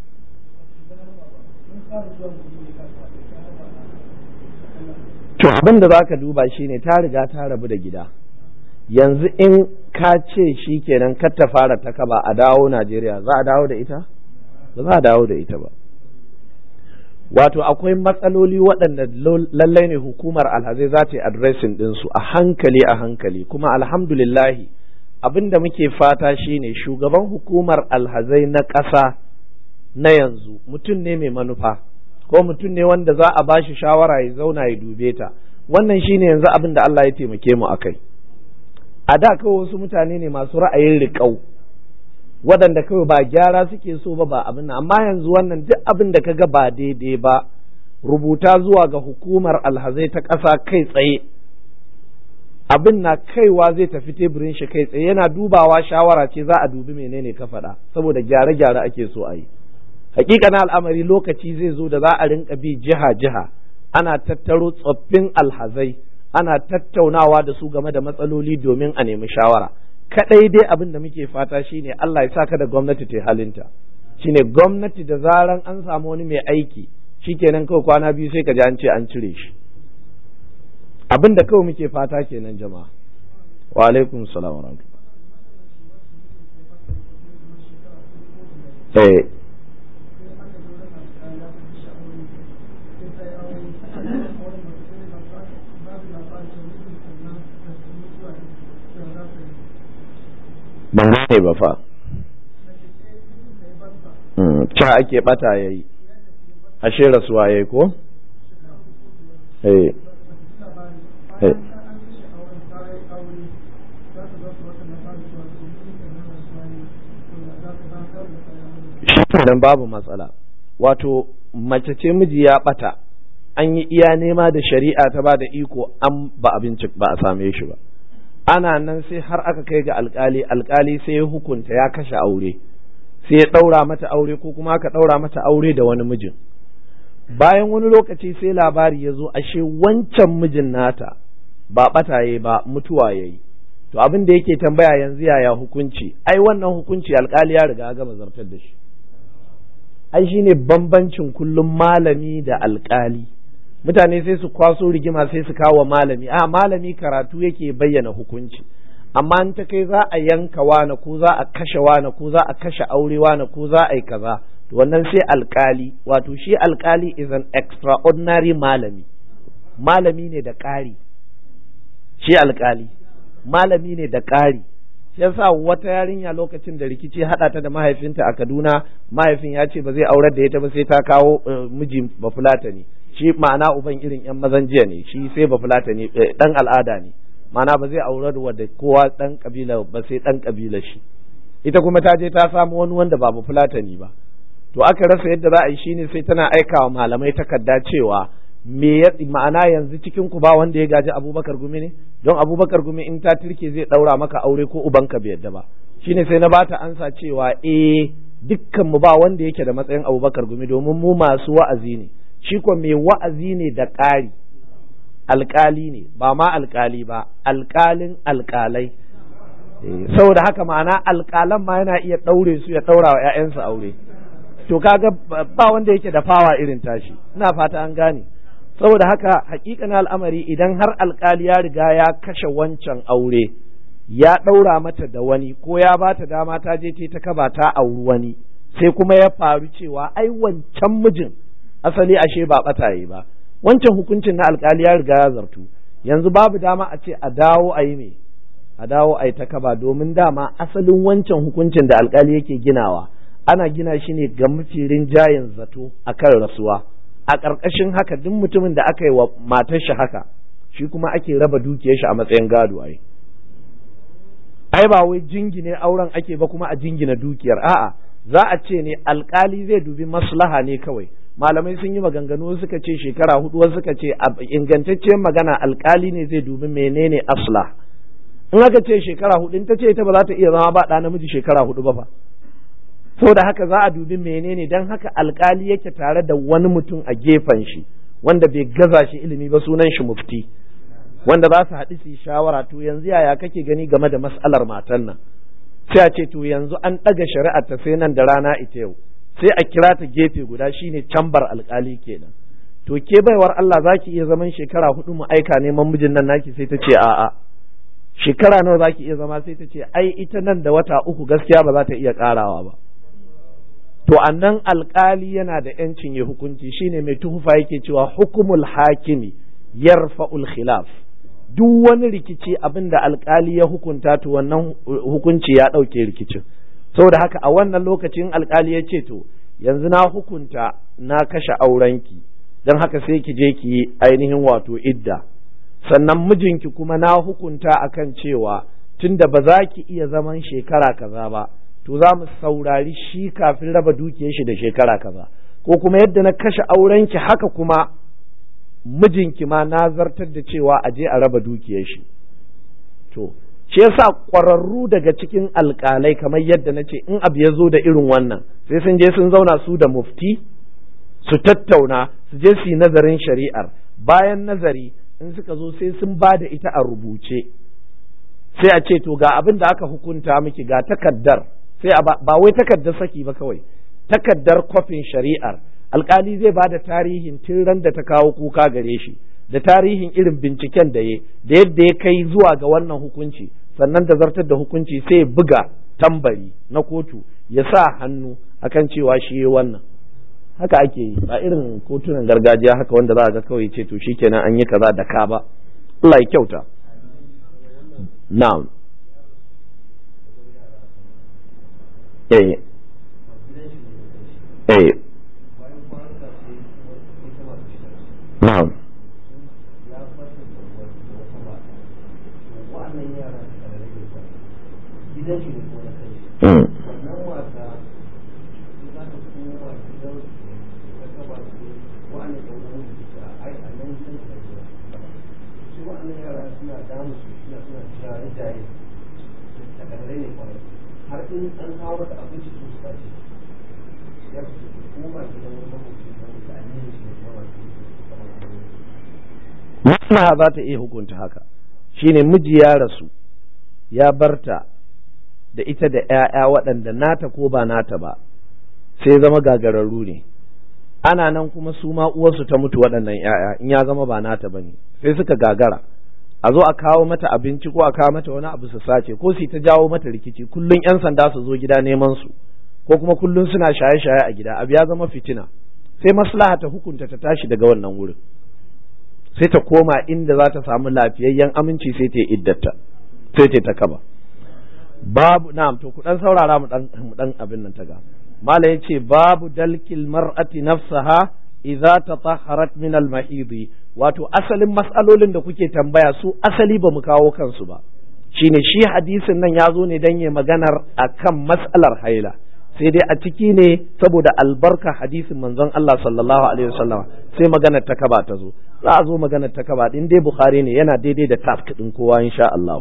to abin da za ka duba shine ta riga ta rabu da gida yanzu in ka ce shi kenan kar ta fara ta kaba a dawo najeriya za a dawo da ita ba za a dawo da ita ba wato akwai matsaloli waɗanda lallai ne hukumar alhazai za ta yi adresin ɗinsu a hankali a hankali kuma alhamdulillahi abin da muke fata shine shugaban hukumar alhazai na ƙasa na yanzu mutum ne mai manufa ko mutum ne wanda za a bashi shawara ya zauna ya dube ta wannan shine yanzu abin da Allah ya taimake mu akai a da kawai wasu mutane ne masu ra'ayin riƙau waɗanda kawai ba gyara suke so ba ba abin amma yanzu wannan duk abin da kaga ba daidai ba rubuta zuwa ga hukumar alhazai ta ƙasa kai tsaye abin na kaiwa zai tafi teburin shi kai tsaye yana dubawa shawara ce za a dubi menene ka faɗa saboda gyare-gyare ake so a yi hakika al'amari lokaci zai zo da za a rinka bi jiha-jiha ana tattaro tsoffin alhazai ana tattaunawa da su game da matsaloli domin a nemi shawara kadai dai abin da muke fata shine Allah ya saka da gwamnati ta halinta shine gwamnati da zaran an samu wani mai aiki shikenan kawai kwana biyu sai ka ji an ce an cire shi abin da kawai muke fata kenan jama'a wa alaikum salam wa eh ban gane ba fa ca ake bata ya yi ashe rasuwa ya yi ko? shi babu matsala wato mace ce miji ya bata an yi iya nema da shari'a ta ba da iko an ba abinci ba a same shi ba ana nan sai har aka kai ga alkali alkali sai ya hukunta ya kashe aure sai ya ɗaura mata aure ko kuma aka ɗaura mata aure da wani mijin bayan wani lokaci sai labari ya zo ashe wancan mijin nata ba ɓataye ba mutuwa ya yi to abin da yake tambaya yanzu yaya hukunci ai wannan hukunci alkali ya riga gama zartar da shi ai shine bambancin kullum malami da alkali mutane sai su kwaso rigima sai su kawo malami a malami karatu yake bayyana hukunci amma in ta kai za a yanka wane ko za a kashe wane ko za a kashe aure wane ko za a yi kaza to wannan sai alkali wato shi alkali is an extraordinary malami malami ne da ƙari shi alkali malami ne da ƙari shi yasa wata yarinya lokacin da rikici haɗa ta da mahaifinta a Kaduna mahaifin ya ce ba zai aurar da ita ba sai ta kawo miji bafulata ne shi ma'ana uban irin yan mazan jiya ne shi sai bafulata ne dan al'ada ne ma'ana ba zai aurar da kowa dan kabila ba sai dan kabila shi ita kuma ta je ta samu wani wanda ba bafulata ne ba to aka rasa yadda za a yi shine sai tana aikawa malamai takarda cewa me ya ma'ana yanzu cikin ku ba wanda ya gaji Abubakar Gumi ne don Abubakar Gumi in ta turke zai daura maka aure ko ubanka bai yadda ba shine sai na bata ansa cewa eh dukkan mu ba wanda yake da matsayin Abubakar Gumi domin mu masu wa'azi ne shi ko mai wa'azi ne da ƙari alƙali ne ba ma alƙali ba alƙalin alƙalai saboda haka ma'ana alƙalan ma yana iya ɗaure su ya ɗaura wa 'ya'yansu aure to kaga ba wanda yake da fawa irin tashi ina fata an gane saboda haka hakikan al'amari idan har alkali ya riga ya kashe wancan aure ya ɗaura mata da wani ko ya ba ta dama ta je ta kaba ta auri wani sai kuma ya faru cewa ai wancan mijin asali ashe ba ɓataye ba wancan hukuncin na alkali ya riga ya zartu yanzu babu dama a ce a dawo a yi me a dawo a yi ta kaba domin dama asalin wancan hukuncin da alkali yake ginawa ana gina shi ne ga mafi rinjayen zato akan rasuwa a ƙarƙashin haka duk mutumin da aka yi wa matar shi haka shi kuma ake raba dukiyar shi a matsayin gado ai ai ba wai jingine auren ake ba kuma a jingina dukiyar a'a za a ce ne alkali zai dubi maslaha ne kawai malamai sun yi maganganu suka ce shekara hudu wasu suka ce ingantacciyar magana alkali ne zai dubi menene asla in aka ce shekara hudu in ta ce ita ba za ta iya zama ba ɗa namiji shekara hudu ba fa saboda haka za a dubi menene don haka alkali yake tare da wani mutum a gefen shi wanda bai gaza shi ilimi ba sunan shi mufti wanda za su haɗu su yi shawara to yanzu yaya kake gani game da mas'alar matan nan sai a ce to yanzu an ɗaga shari'ar ta sai nan da rana ita yau sai a kira ta gefe guda shine cambar alkali kenan to ke baiwar Allah za ki iya zaman shekara hudu mu aika neman mijin nan naki sai ta ce a'a shekara nawa za ki iya zama sai ta ce ai ita nan da wata uku gaskiya ba za ta iya karawa ba to annan alkali yana da yancin ya hukunci shine mai tuhufa yake cewa hukumul hakimi yarfa'ul khilaf duk wani rikici abin da alkali ya hukunta to wannan hukunci ya ɗauke rikicin saboda haka a wannan lokacin alkali ya ce to yanzu na hukunta na kashe aurenki don haka sai ki je ki yi ainihin wato idda sannan mijinki kuma na hukunta akan cewa tunda ba za ki iya zaman shekara kaza ba to za mu saurari shi kafin raba dukiyar shi da shekara kaza ko kuma yadda na kashe aurenki haka kuma mijinki ma na zartar da cewa a je a raba dukiyar shi to shi yasa ƙwararru daga cikin alƙalai kamar yadda na ce in abu ya zo da irin wannan sai sun je sun zauna su da mufti su tattauna su je su yi nazarin shari'ar bayan nazari in suka zo sai sun ba da ita a rubuce sai a ce to ga abin da aka hukunta miki ga takaddar sai ba wai takaddar saki ba kawai takaddar kwafin shari'ar alkali zai ba da tarihin tun ran da ta kawo kuka gare shi da tarihin irin binciken da ya da yadda ya kai zuwa ga wannan hukunci sannan da zartar da hukunci sai ya buga tambari na kotu ya sa hannu akan cewa shi yi wannan haka ake yi ba irin kotunan gargajiya haka wanda za a ga kawai ce to shikenan an yi kaza da ka ba Allah ya kyauta na'am eh eh na'am har in an kawo mata abinci su su bace ya fi koma gidan wani makwabci wani da aminin shi ne kuma maslaha za ta iya hukunta haka shine miji ya rasu ya barta da ita da ‘ya'ya waɗanda nata ko ba nata ba sai zama gagararru ne ana nan kuma su ma uwarsu ta mutu waɗannan ‘ya'ya in ya zama ba nata ba ne sai suka gagara a zo a kawo mata abinci ko a kawo mata wani abu su sace ko su ta jawo mata rikici kullum ‘yan sanda su zo gida neman su ko kuma kullum suna shaye-shaye a gida abu ya zama fitina sai maslaha ta hukunta ta tashi daga wannan wurin sai ta koma inda za ta samu lafiyayyen aminci sai ta yi iddata sai ta kaba babu na'am to ku dan saurara mu dan mu dan abin nan ta ga mala yace babu dalkil mar'ati nafsaha idza tatahharat min al wato asalin mas'alolin da kuke tambaya su asali ba mu kawo kansu ba shine shi hadisin nan ya zo ne dan ya maganar akan mas'alar haila sai dai a ciki ne saboda albarka hadisin manzon Allah sallallahu alaihi wasallam sai maganar ta kaba ta zo za a zo maganar ta kaba din dai bukhari ne yana daidai da task din kowa insha Allah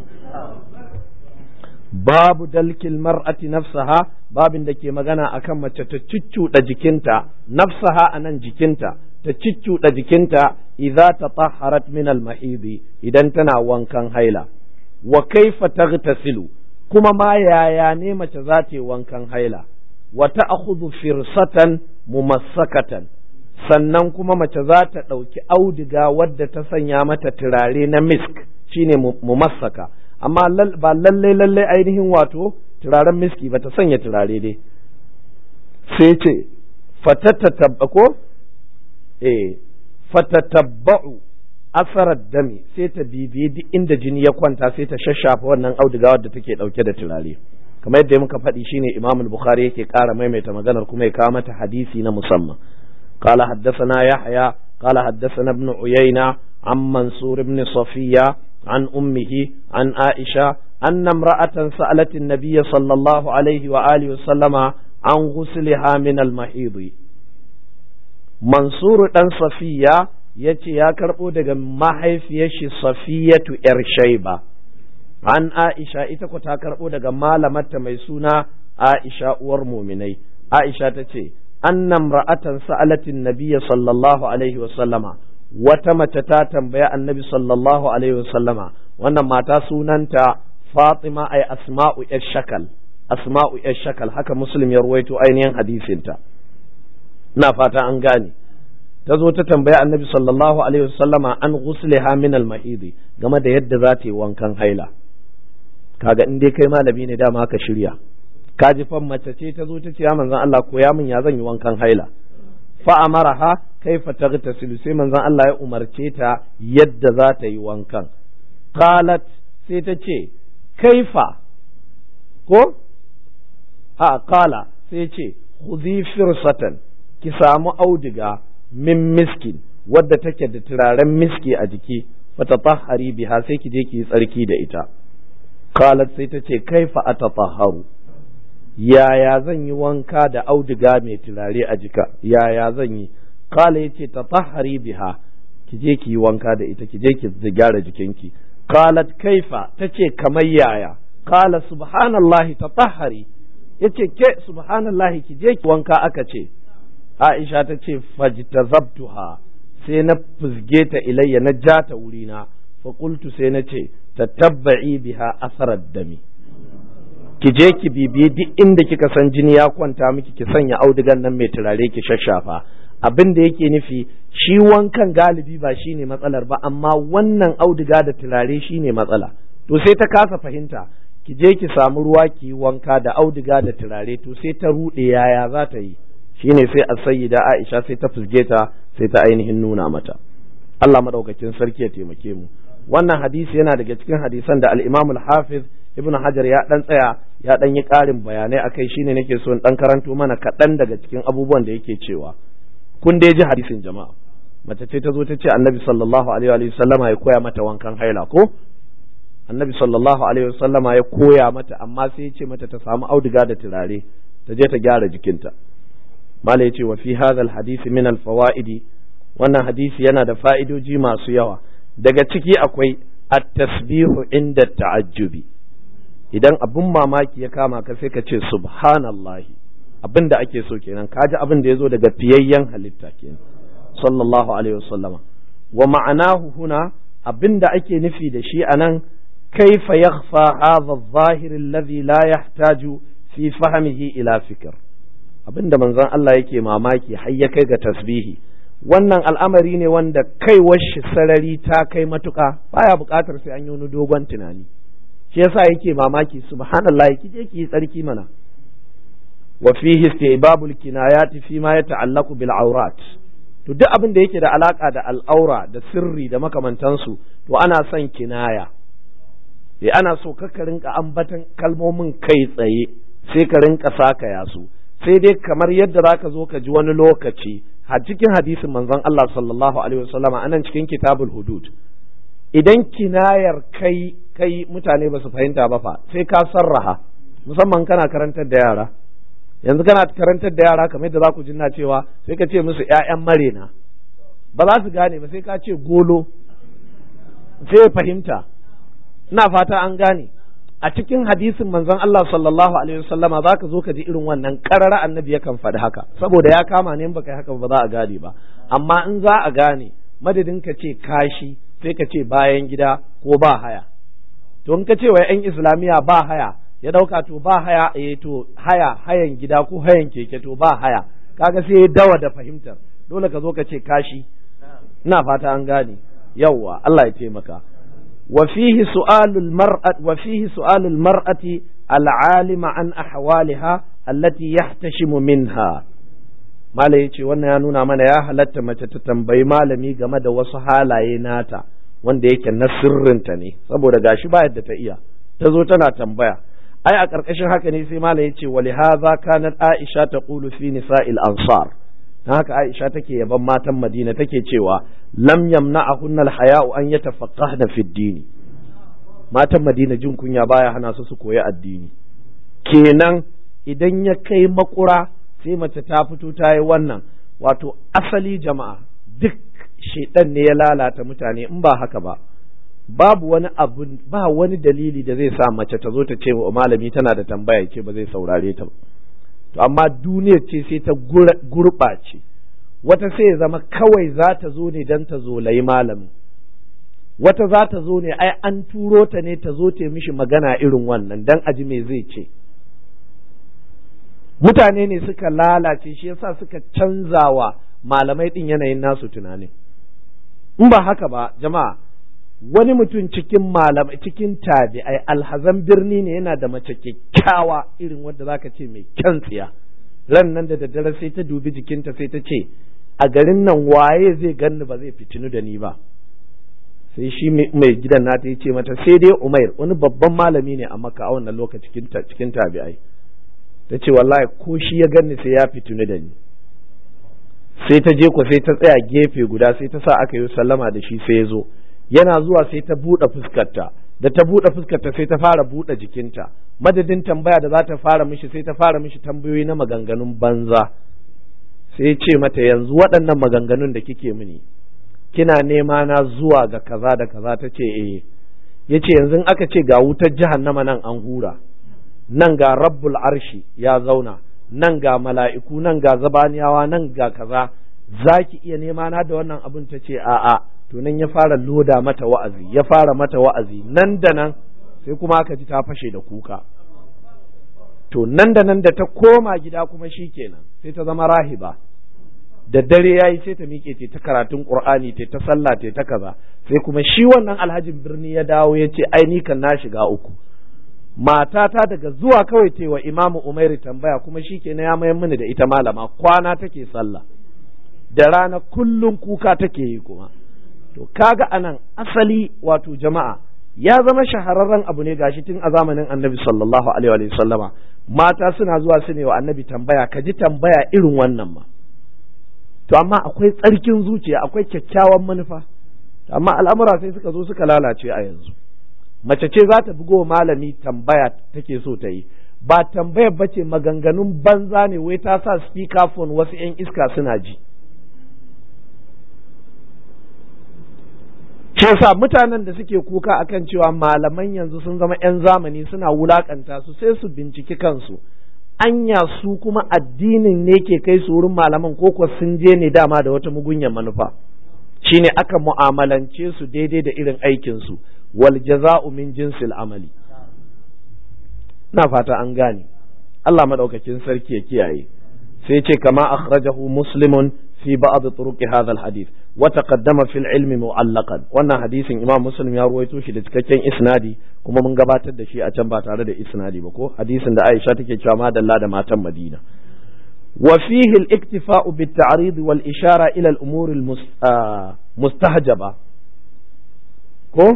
babu dalkil mar'ati nafsaha babin da ke magana akan mace ta ciccuda jikinta nafsaha anan jikinta ta ciccuda jikinta idza tatahharat min al-mahidi idan tana wankan haila wa kaifa taghtasilu kuma ma yaya ne mace za ta yi wankan haila wa ta'khudhu firsatan mumassakatan sannan kuma mace za ta ɗauki auduga wadda ta sanya mata turare na misk shine mumassaka amma ba lalle lalle ainihin wato turaren miski ba ta sanya turare dai sai ce fatatatabba ko eh fatatabba'u asarar dami sai ta bibiye duk inda jini ya kwanta sai ta shashafa wannan auduga wadda take ɗauke da turare kamar yadda muka faɗi shine Imam al-Bukhari yake ƙara maimaita maganar kuma ya kawo mata hadisi na musamman قال حدثنا يحيى قال حدثنا ابن عيينة عن منصور بن صفية عن أمه عن عائشة أن امرأة سألت النبي صلى الله عليه وآله وسلم عن غسلها من المحيض منصور بن صفية yace ya karɓo daga mahaifiyar shi safiyatu yar shaiba an aisha ita ko ta karɓo daga malamarta mai suna aisha uwar muminai aisha ta ce annam ra'atan sa'alatin nabiyya sallallahu alaihi wa sallama wata mace ta tambaya annabi sallallahu alaihi wa sallama wannan mata sunanta Fatima ay Asma'u yar shakal Asma'u yar shakal haka Muslim ya ruwaito ainihin hadisinta na fata an gane ta zo ta tambaya annabi sallallahu alaihi wa sallama an ghusliha min al-mahidi game da yadda za ta yi wankan haila kaga in dai kai malami ne dama ka shirya ka ji fan mace ce ta zo ta ce ya manzon Allah koya min ya zan yi wankan haila fa amaraha kaifa taghtasilu sai manzon Allah ya umarce ta yadda za ta yi wankan qalat sai ta ce kaifa ko a qala sai ce khudhi firsatan ki samu auduga min miskin wadda take da turaren miski a jiki fatatahhari biha sai ki je ki yi tsarki da ita qalat sai ta ce kaifa atatahharu yaya zan yi wanka da auduga mai turare a jika yaya zan yi kala ya ce tatahari biha ki je ki yi wanka da ita ki je ki gyara jikinki qalat kaifa tace kamar yaya kala subhanallahi tatahari yace ke subhanallahi ki je ki wanka aka ce Aisha ta ce fajtazabtuha sai na fuzge ta ilayya na ja ta wurina fa qultu sai na ce tatabba'i biha asarar dami ki je ki bibiye duk inda kika san jini ya kwanta miki ki sanya audugan nan mai turare ki shashafa abin da yake nufi shi wankan galibi ba shine matsalar ba amma wannan auduga da turare shine matsala to sai ta kasa fahimta ki je ki samu ruwa ki yi wanka da auduga da turare to sai ta ruɗe yaya za ta yi shine sai a sayyida Aisha sai ta fusge ta sai ta ainihin nuna mata Allah madaukakin sarki ya taimake mu wannan hadisi yana daga cikin hadisan da al-Imam al-Hafiz Ibn Hajar ya dan tsaya ya dan yi ƙarin bayanai akai shine nake so in dan karanto mana kaɗan daga cikin abubuwan da yake cewa kun dai ji hadisin jama'a mace ce ta zo ta ce Annabi sallallahu alaihi wa sallama ya koya mata wankan haila ko Annabi sallallahu alaihi wa sallama ya koya mata amma sai ya ce mata ta samu auduga da turare ta je ta gyara jikinta mala yace wa fi hadha al-hadisi min al-fawaidi wannan hadisi yana da fa'idoji masu yawa daga ciki akwai at-tasbihu inda ta'ajjubi idan abun mamaki ya kama ka sai ka ce subhanallahi abin da ake so kenan kaji abin da ya zo daga fiyayyen halitta kenan sallallahu alaihi wasallama wa ma'anahu huna abin da ake nufi da shi anan kaifa yakhfa hadha adh-dhahir alladhi la yahtaju fi fahmihi ila fikr abin da manzon Allah yake mamaki har ya kai ga tasbihi wannan al'amari ne wanda kaiwar shi sarari ta kai matuka baya buƙatar sai an yi wani dogon tunani shi yasa yake mamaki subhanallah ki je ki yi tsarki mana wa fihi istibabul kinayati fi ma yata'allaqu bil awrat to duk abin da yake da alaka da al'aura da sirri da makamantansu to ana son kinaya eh ana so ka rinka ambatan kalmomin kai tsaye sai ka rinka saka yasu sai dai kamar yadda zaka zo ka ji wani lokaci a cikin hadisin manzon Allah sallallahu alaihi wasallama anan cikin kitabul hudud idan kinayar kai kai mutane ba su fahimta ba fa sai ka sarraha musamman kana karantar da yara yanzu kana karantar da yara kamar yadda za ku jinna cewa sai ka ce musu ƴaƴan marena ba za su gane ba sai ka ce golo sai fahimta ina fata an gane a cikin hadisin manzon Allah sallallahu alaihi wasallama za ka zo ka ji irin wannan karara annabi yakan faɗi haka saboda ya kama ne in baka yi haka ba za a gane ba amma in za a gane madadin ka ce kashi sai ka ce bayan gida ko ba haya to in ka ce wa 'yan islamiyya ba haya ya dauka to ba haya eh to haya hayan gida ko hayan keke to ba haya kaga sai ya dawa da fahimtar dole ka zo ka ce kashi ina fata an gane yawwa Allah ya taimaka wa fihi su'alul mar'at wa fihi su'alul mar'ati al'alima an ahwaliha allati yahtashimu minha Malam ya ce wannan ya nuna mana ya halatta mace ta tambayi malami game da wasu halaye nata wanda yake na sirrinta ne saboda gashi ba yadda ta iya ta zo tana tambaya ai a ƙarƙashin haka ne sai malam ya ce wali hadha kanat aisha taqulu fi nisa'il ansar dan haka aisha take yaban matan madina take cewa lam yamna'ahunna al-haya'u an yatafaqqahna fi ad-din matan madina jin kunya baya hana su su koyi addini kenan idan ya kai makura sai mace ta fito ta yi wannan wato asali jama'a duk shedan ne ya lalata mutane in ba haka ba babu wani abu ba wani dalili da zai sa mace ta zo ta ce wa malami tana da tambaya ce ba zai saurare ta ba to amma duniyar ce sai ta gurɓace wata sai ya zama kawai za ta zo ne don ta zolayi malamin wata za ta zo ne ai an turo ta ne ta zo ta mishi magana irin wannan don aji me zai ce mutane ne suka lalace shi yasa suka canzawa malamai din yanayin nasu tunanin in ba haka ba jama'a wani mutum cikin malamai cikin tabi'ai alhazan birni ne yana da mace kyakkyawa irin wadda zaka ce mai kyan tsiya ran nan da daddare sai ta dubi jikinta sai ta ce a garin nan waye zai ganni ba zai fitinu da ni ba sai shi mai gidan nata ya ce mata sai dai umair wani babban malami ne a maka a wannan lokaci cikin tabi'ai ta ce wallahi ko shi ya ganni sai ya fitinu da ni sai ta je ku sai ta tsaya gefe guda sai ta sa aka yi sallama da shi sai ya zo yana zuwa sai ta buɗe fuskarta da ta buɗe fuskarta sai ta fara buɗe jikinta madadin tambaya da za ta fara mishi sai ta fara mishi tambayoyi na maganganun banza sai ce mata yanzu waɗannan maganganun da kike mini kina nema na zuwa ga kaza da kaza ta ce eh ya ce yanzu aka ce ga wutar jahannama nan an hura nan ga rabbul arshi ya zauna nan ga mala'iku nan ga zabaniyawa nan ga kaza za ki iya nema na da wannan abin ta ce a'a to nan ya fara loda mata wa'azi ya fara mata wa'azi nan da nan sai kuma aka ji ta fashe da kuka to nan da nan da ta koma gida kuma shi kenan sai ta zama rahiba da dare ya yi sai ta miƙe ta karatun ƙur'ani ta ta sallah ta kaza sai kuma shi wannan alhajin birni ya dawo ya ce ai ni kan na shiga uku matata daga zuwa kawai ta wa imamu umairi tambaya kuma shi ke ya mayar mini da ita malama kwana take sallah da rana kullum kuka take yi kuma to kaga anan asali wato jama'a ya zama shahararren abu ne gashi tun a zamanin annabi sallallahu alaihi wa sallama mata suna zuwa su ne wa annabi tambaya ka ji tambaya irin wannan ma to amma akwai tsarkin zuciya akwai kyakkyawan manufa amma al'amura sai suka zo suka lalace a yanzu mace ce za ta bugo malami tambaya take so ta yi ba tambayar bace maganganun banza ne wai ta sa speaker phone wasu 'yan iska suna ji shi yasa mutanen da suke kuka akan cewa malaman yanzu sun zama 'yan zamani suna wulakanta su sai su binciki kansu anya su kuma addinin ne ke kai su wurin malaman ko kuwa sun je ne dama da wata mugunyar manufa shine aka mu'amalance su daidai da irin aikin su wal jaza'u min jinsil amali na fata an gane Allah madaukakin sarki ya kiyaye sai ce kama akhrajahu muslimun في بعض طرق هذا الحديث وتقدم في العلم معلقا wannan hadisin imam muslim ya ruwaito shi da cikakken isnadi kuma mun gabatar da shi a can ba tare da isnadi ba ko hadisin da aisha take cewa madalla da matan madina wa fihi al-iktifa'u bit-ta'rid wal ishara ila al-umur al-mustahjaba ko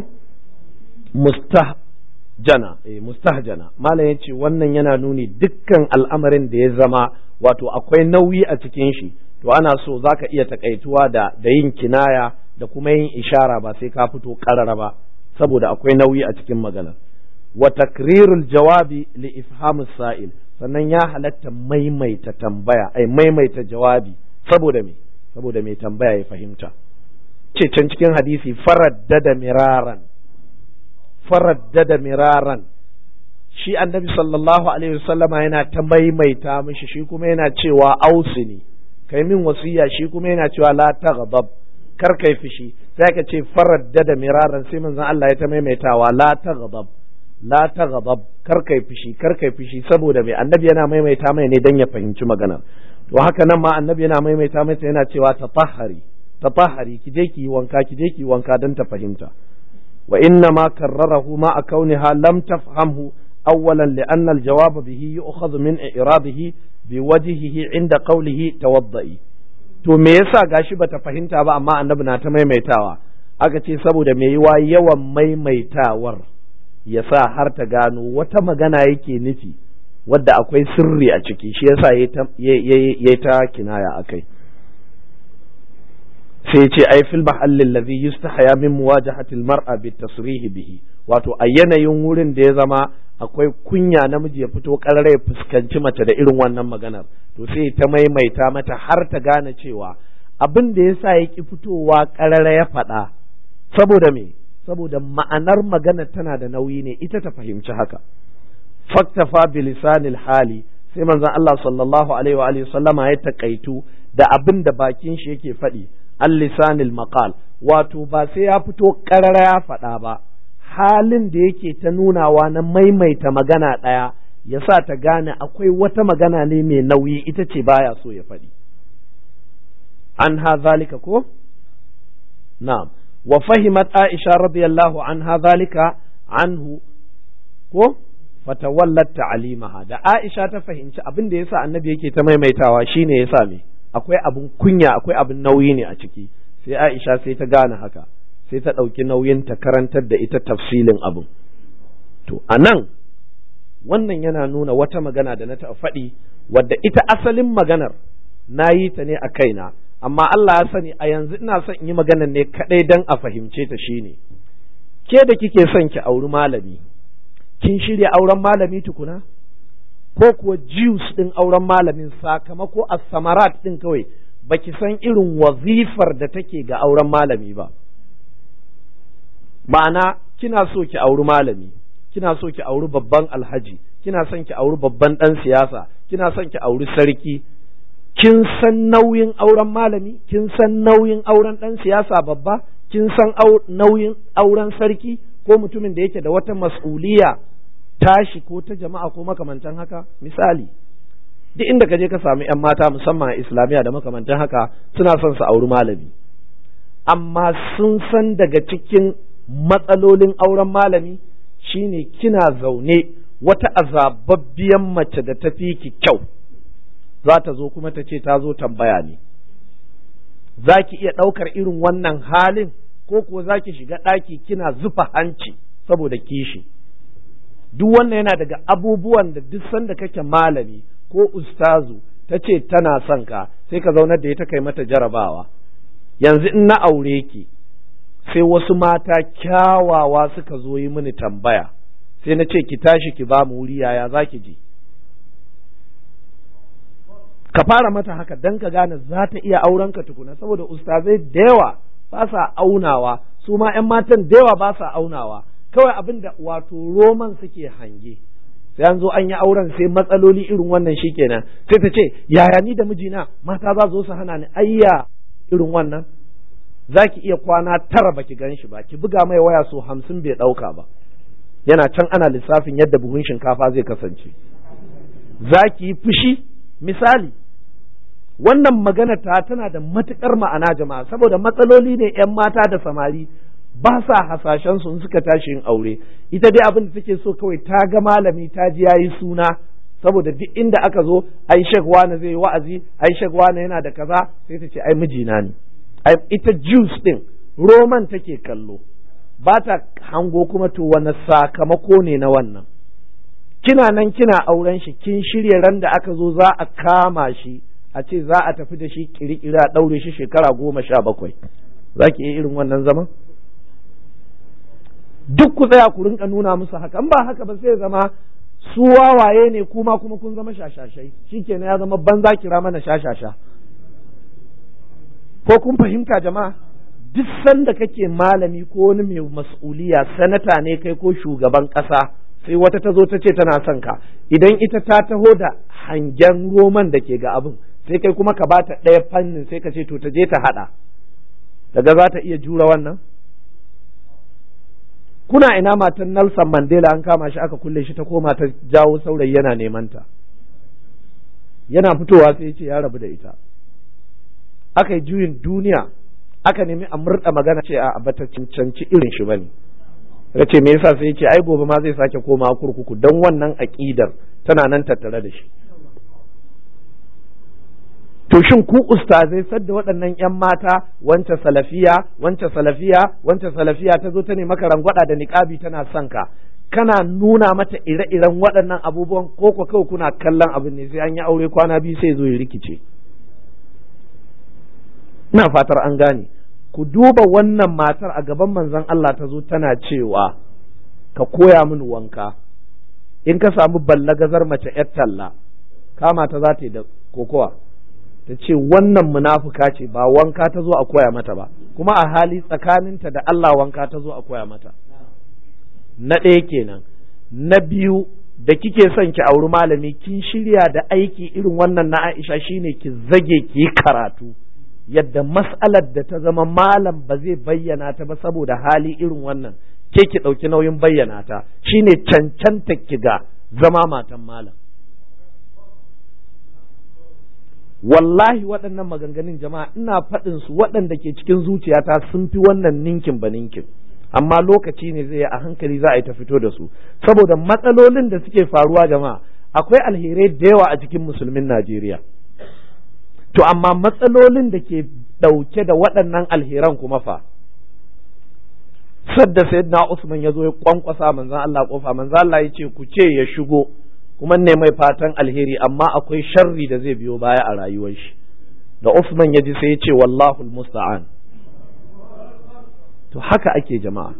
mustahjana eh mustahjana malam yace wannan yana nuni dukkan al'amarin da ya zama wato akwai nauyi a cikin shi to ana so za ka iya takaituwa da da yin kinaya da kuma yin ishara ba sai ka fito karara ba saboda akwai nauyi a cikin magana wa takrirul jawabi li ifhamus sa'il sannan ya halatta maimaita tambaya ai maimaita jawabi saboda me saboda mai tambaya ya fahimta ce can cikin hadisi faraddada miraran faraddada miraran shi annabi sallallahu alaihi wasallama yana ta maimaita mishi shi kuma yana cewa ausini kai min wasiya shi kuma yana cewa la taghdab kar kai fishi sai ka ce faradda da miraran sai manzon Allah ya ta maimaitawa la taghdab la taghdab kar kai fishi kar kai fishi saboda mai annabi yana maimaita mai ne dan ya fahimci magana to haka nan ma annabi yana maimaita mai yana cewa tatahhari tatahhari ki je ki wanka ki je ki wanka dan ta fahimta wa inna ma karrarahu ma akauniha lam tafhamhu أولا لأن الجواب به يؤخذ من إعراضه بوجهه عند قوله توضئي to me yasa gashi bata fahimta ba amma annabi na ta maimaitawa aka ce saboda me yiwa yawan maimaitawar ya sa har ta gano wata magana yake nufi wadda akwai sirri a ciki shi yasa ya ta kinaya akai sai ce ai fil mahallin ladhi yustahya min muwajahati al-mar'a bi tasrih bihi wato a yanayin wurin da ya zama akwai kunya namiji ya fito karare ya fuskanci mace da irin wannan maganar to sai ta maimaita mata har ta gane cewa abin da yasa ya ki fitowa karare ya faɗa saboda me saboda ma'anar magana tana da nauyi ne ita ta fahimci haka faktafa bilisanil hali sai manzon Allah sallallahu alaihi wa alihi sallama ya takaitu da abin da bakin shi yake faɗi al lisanil maqal wato ba sai ya fito karara ya faɗa ba halin da yake ta nunawa na maimaita magana ɗaya ya sa ta gane akwai wata magana ne mai nauyi ita ce baya so ya faɗi an ha zalika ko na'am wa fahimat aisha radiyallahu an ha zalika anhu ko fatawallat ta'alimaha da aisha ta fahimci abin da yasa annabi yake ta maimaitawa shine yasa me akwai abin kunya akwai abin nauyi ne a ciki sai aisha sai ta gane haka sai ta ɗauki nauyin ta karantar da ita tafsilin abin to a nan wannan yana nuna wata magana da na taɓa faɗi wadda ita asalin maganar na yi ta ne a kaina amma Allah ya sani a yanzu ina son in yi maganar ne kaɗai don a fahimce ta shine ke da kike son ki auri malami kin shirya auren malami tukuna ko kuwa juice ɗin auren malamin sakamako a samarat ɗin kawai baki san irin wazifar da take ga auren malami ba ma'ana kina so ki auri malami kina so ki auri babban alhaji kina son ki auri babban ɗan siyasa kina son ki auri sarki kin san nauyin auren malami kin san nauyin auren ɗan siyasa babba kin san nauyin auren sarki ko mutumin da yake da wata mas'uliya tashi ko ta jama'a ko makamantan haka misali duk inda ka je ka samu 'yan mata musamman a islamiyya da makamantan haka suna son su auri malami amma sun san daga cikin matsalolin auren malami shine kina zaune wata azababbiyan mace da ta fi ki kyau za ta zo kuma ta ce ta zo tambaya ne za ki iya ɗaukar irin wannan halin ko kuwa za ki shiga ɗaki kina zufa hanci saboda kishi duk wannan yana daga abubuwan da duk sanda kake malami ko ustazu ta ce tana son ka sai ka zaunar da ita kai mata jarabawa yanzu in na aure ki sai wasu mata kyawawa suka zo yi mini tambaya sai na ce ki tashi ki ba mu wuri yaya za ki ji ka fara mata haka dan ka gane za ta iya auren ka tukuna saboda ustazai da yawa ba sa aunawa su ma 'yan matan da yawa ba sa aunawa kawai abin da wato roman suke hange sai an zo an yi auren sai matsaloli irin wannan shikenan sai ta ce yaya ni da mijina mata za zo su hana ni ayya irin wannan za ki iya kwana tara baki gan shi ba ki buga mai waya so hamsin bai ɗauka ba yana can ana lissafin yadda buhun shinkafa zai kasance za ki yi fushi misali wannan magana ta tana da matukar ma'ana jama'a saboda matsaloli ne 'yan mata da samari ba sa hasashen su suka tashi yin aure ita dai abin da take so kawai ta ga malami ta ji yayi suna saboda duk inda aka zo ai shek wani zai yi wa'azi ai shek wani yana da kaza sai ta ce ai mijina ne ai ita juice din roman take kallo ba ta hango kuma to wani sakamako ne na wannan kina nan kina auren shi kin shirya ran da aka zo za a kama shi a ce za a tafi da shi kirikiri a ɗaure shi shekara goma sha bakwai za ki iya irin wannan zaman duk ku tsaya ku rinka nuna musu haka ba haka ba sai zama su wawaye ne kuma kuma kun zama shashashai shikenan ya zama banza kira mana shashasha ko kun fahimta jama'a duk sanda kake malami ko wani mai mas'uliya sanata ne kai ko shugaban ƙasa sai wata ta zo ta ce tana son ka idan ita ta taho da hangen roman da ke ga abin sai kai kuma ka bata ɗaya fannin sai ka ce to ta je ta haɗa daga za ta iya jura wannan kuna ina matan Nelson Mandela an kama shi aka kulle shi ta koma ta jawo saurayi yana neman ta yana fitowa sai ya ce ya rabu da ita aka yi juyin duniya aka nemi a murɗa magana ce a bata cancanci irin shi bane ya ce me yasa sai ya ce ai gobe ma zai sake koma kurkuku don wannan aƙidar tana nan tattare da shi to shin ku ustazai sadda waɗannan ƴan mata wance salafiya wance salafiya wance salafiya ta zo ta ne maka rangwada da niƙabi tana son ka kana nuna mata ire-iren waɗannan abubuwan ko ko kawai kuna kallon abin ne sai an yi aure kwana biyu sai zo ya rikice ina fatar an gane ku duba wannan matar a gaban manzon Allah ta zo tana cewa ka koya min wanka in ka samu ballagazar mace yar talla kama ta za ta yi da kokowa ta ce wannan munafuka ce ba wanka ta zo a koya mata ba kuma a hali tsakaninta da Allah wanka ta zo a koya mata na ɗaya kenan na biyu da kike son ki auri malami kin shirya da aiki irin wannan na Aisha shine ki zage ki yi karatu yadda mas'alar da ta zama malam ba zai bayyana ta ba saboda hali irin wannan ke ki ɗauki nauyin bayyana ta shine cancanta ki ga zama matan malam wallahi waɗannan maganganun jama'a ina faɗin su waɗanda ke cikin zuciyata sun fi wannan ninkin ba ninkin amma lokaci ne zai a hankali za a yi ta fito da su saboda matsalolin da suke faruwa jama'a akwai alherai da yawa a cikin musulmin Najeriya to amma matsalolin da ke ɗauke da waɗannan alheran kuma fa sadda sayyidina Usman ya zo ya kwankwasa manzon Allah kofa manzon Allah ya ce ku ce ya shigo kuma ne mai fatan alheri amma akwai sharri da zai biyo baya a rayuwar shi da Usman ya ji sai ya ce wallahu musta'an to haka ake jama'a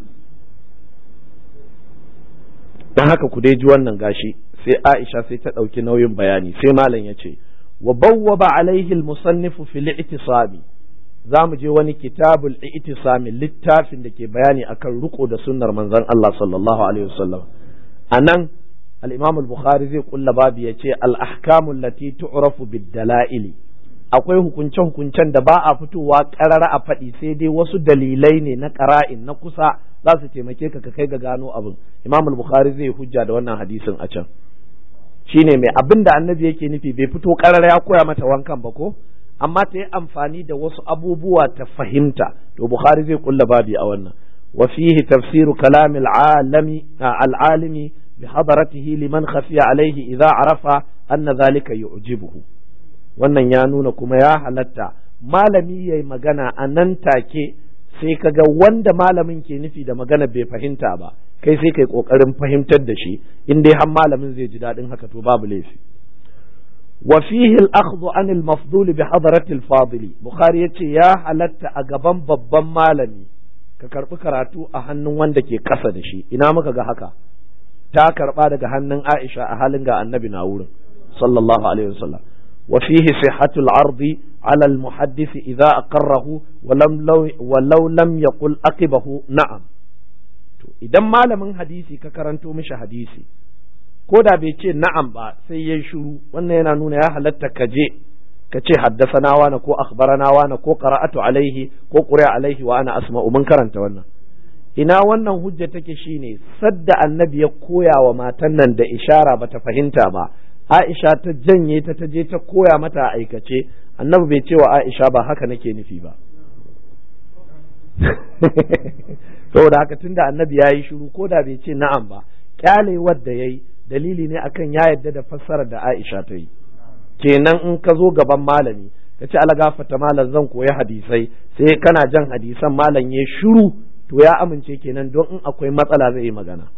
don haka ku dai ji wannan gashi sai Aisha sai ta ɗauki nauyin bayani sai malam ya ce wa bawwaba alaihi al-musannifu fil i'tisami za mu je wani kitabul i'tisami littafin da ke bayani akan riko da sunnar manzon Allah sallallahu alaihi wasallam anan al-Imam al-Bukhari zai kulla babu yace al-ahkamu allati tu'rafu bid-dala'ili akwai hukunce hukuncen da ba a fitowa karara a faɗi sai dai wasu dalilai ne na qara'in na kusa za su taimake ka ka kai ga gano abin Imam al-Bukhari zai hujja da wannan hadisin a can shine mai abin da annabi yake nufi bai fito karara ya koya mata wankan ba ko amma ta yi amfani da wasu abubuwa ta fahimta to bukhari zai kulla babi a wannan wa fihi tafsiru kalamil alami al'alimi بحضرته لمن خفي عليه إذا عرف أن ذلك يعجبه wannan ya nuna kuma ya halatta malami ya yi magana a nan take sai ka ga wanda malamin ke nufi da magana bai fahimta ba kai sai kai kokarin fahimtar da shi in dai har malamin zai ji daɗin haka to babu laifi wa fihi al-akhdhu an al-mafdul bi hadrati al-fadili bukhari yace ya halatta a gaban babban malami ka karbi karatu a hannun wanda ke kasa da shi ina muka ga haka ta karba daga hannun Aisha a halin ga annabi na wurin sallallahu alaihi wasallam wa fihi sihhatul ardi ala al muhaddith idza aqarrahu wa lam wa law lam yaqul aqibahu na'am to idan malamin hadisi ka karanto mishi hadisi ko da bai ce na'am ba sai yayi shiru wannan yana nuna ya halatta ka je ka ce haddasana wani ko akhbarana wani ko qara'atu alaihi ko quri'a alaihi wa ana asma'u mun karanta wannan ina wannan hujja take shine sadda annabi ya koya wa matan nan da ishara bata fahimta ba Aisha ta janye ta ta je ta koya mata a aikace annabi bai ce wa Aisha ba haka nake nufi ba saboda haka tunda annabi ya yi shiru ko da bai ce na'am ba kyalewar da yayi dalili ne akan ya yadda da fassarar da Aisha ta yi kenan in ka zo gaban malami ka ce ala gafata malam zan koyi hadisai sai kana jan hadisan malam ya shiru to ya amince kenan don in akwai matsala zai yi magana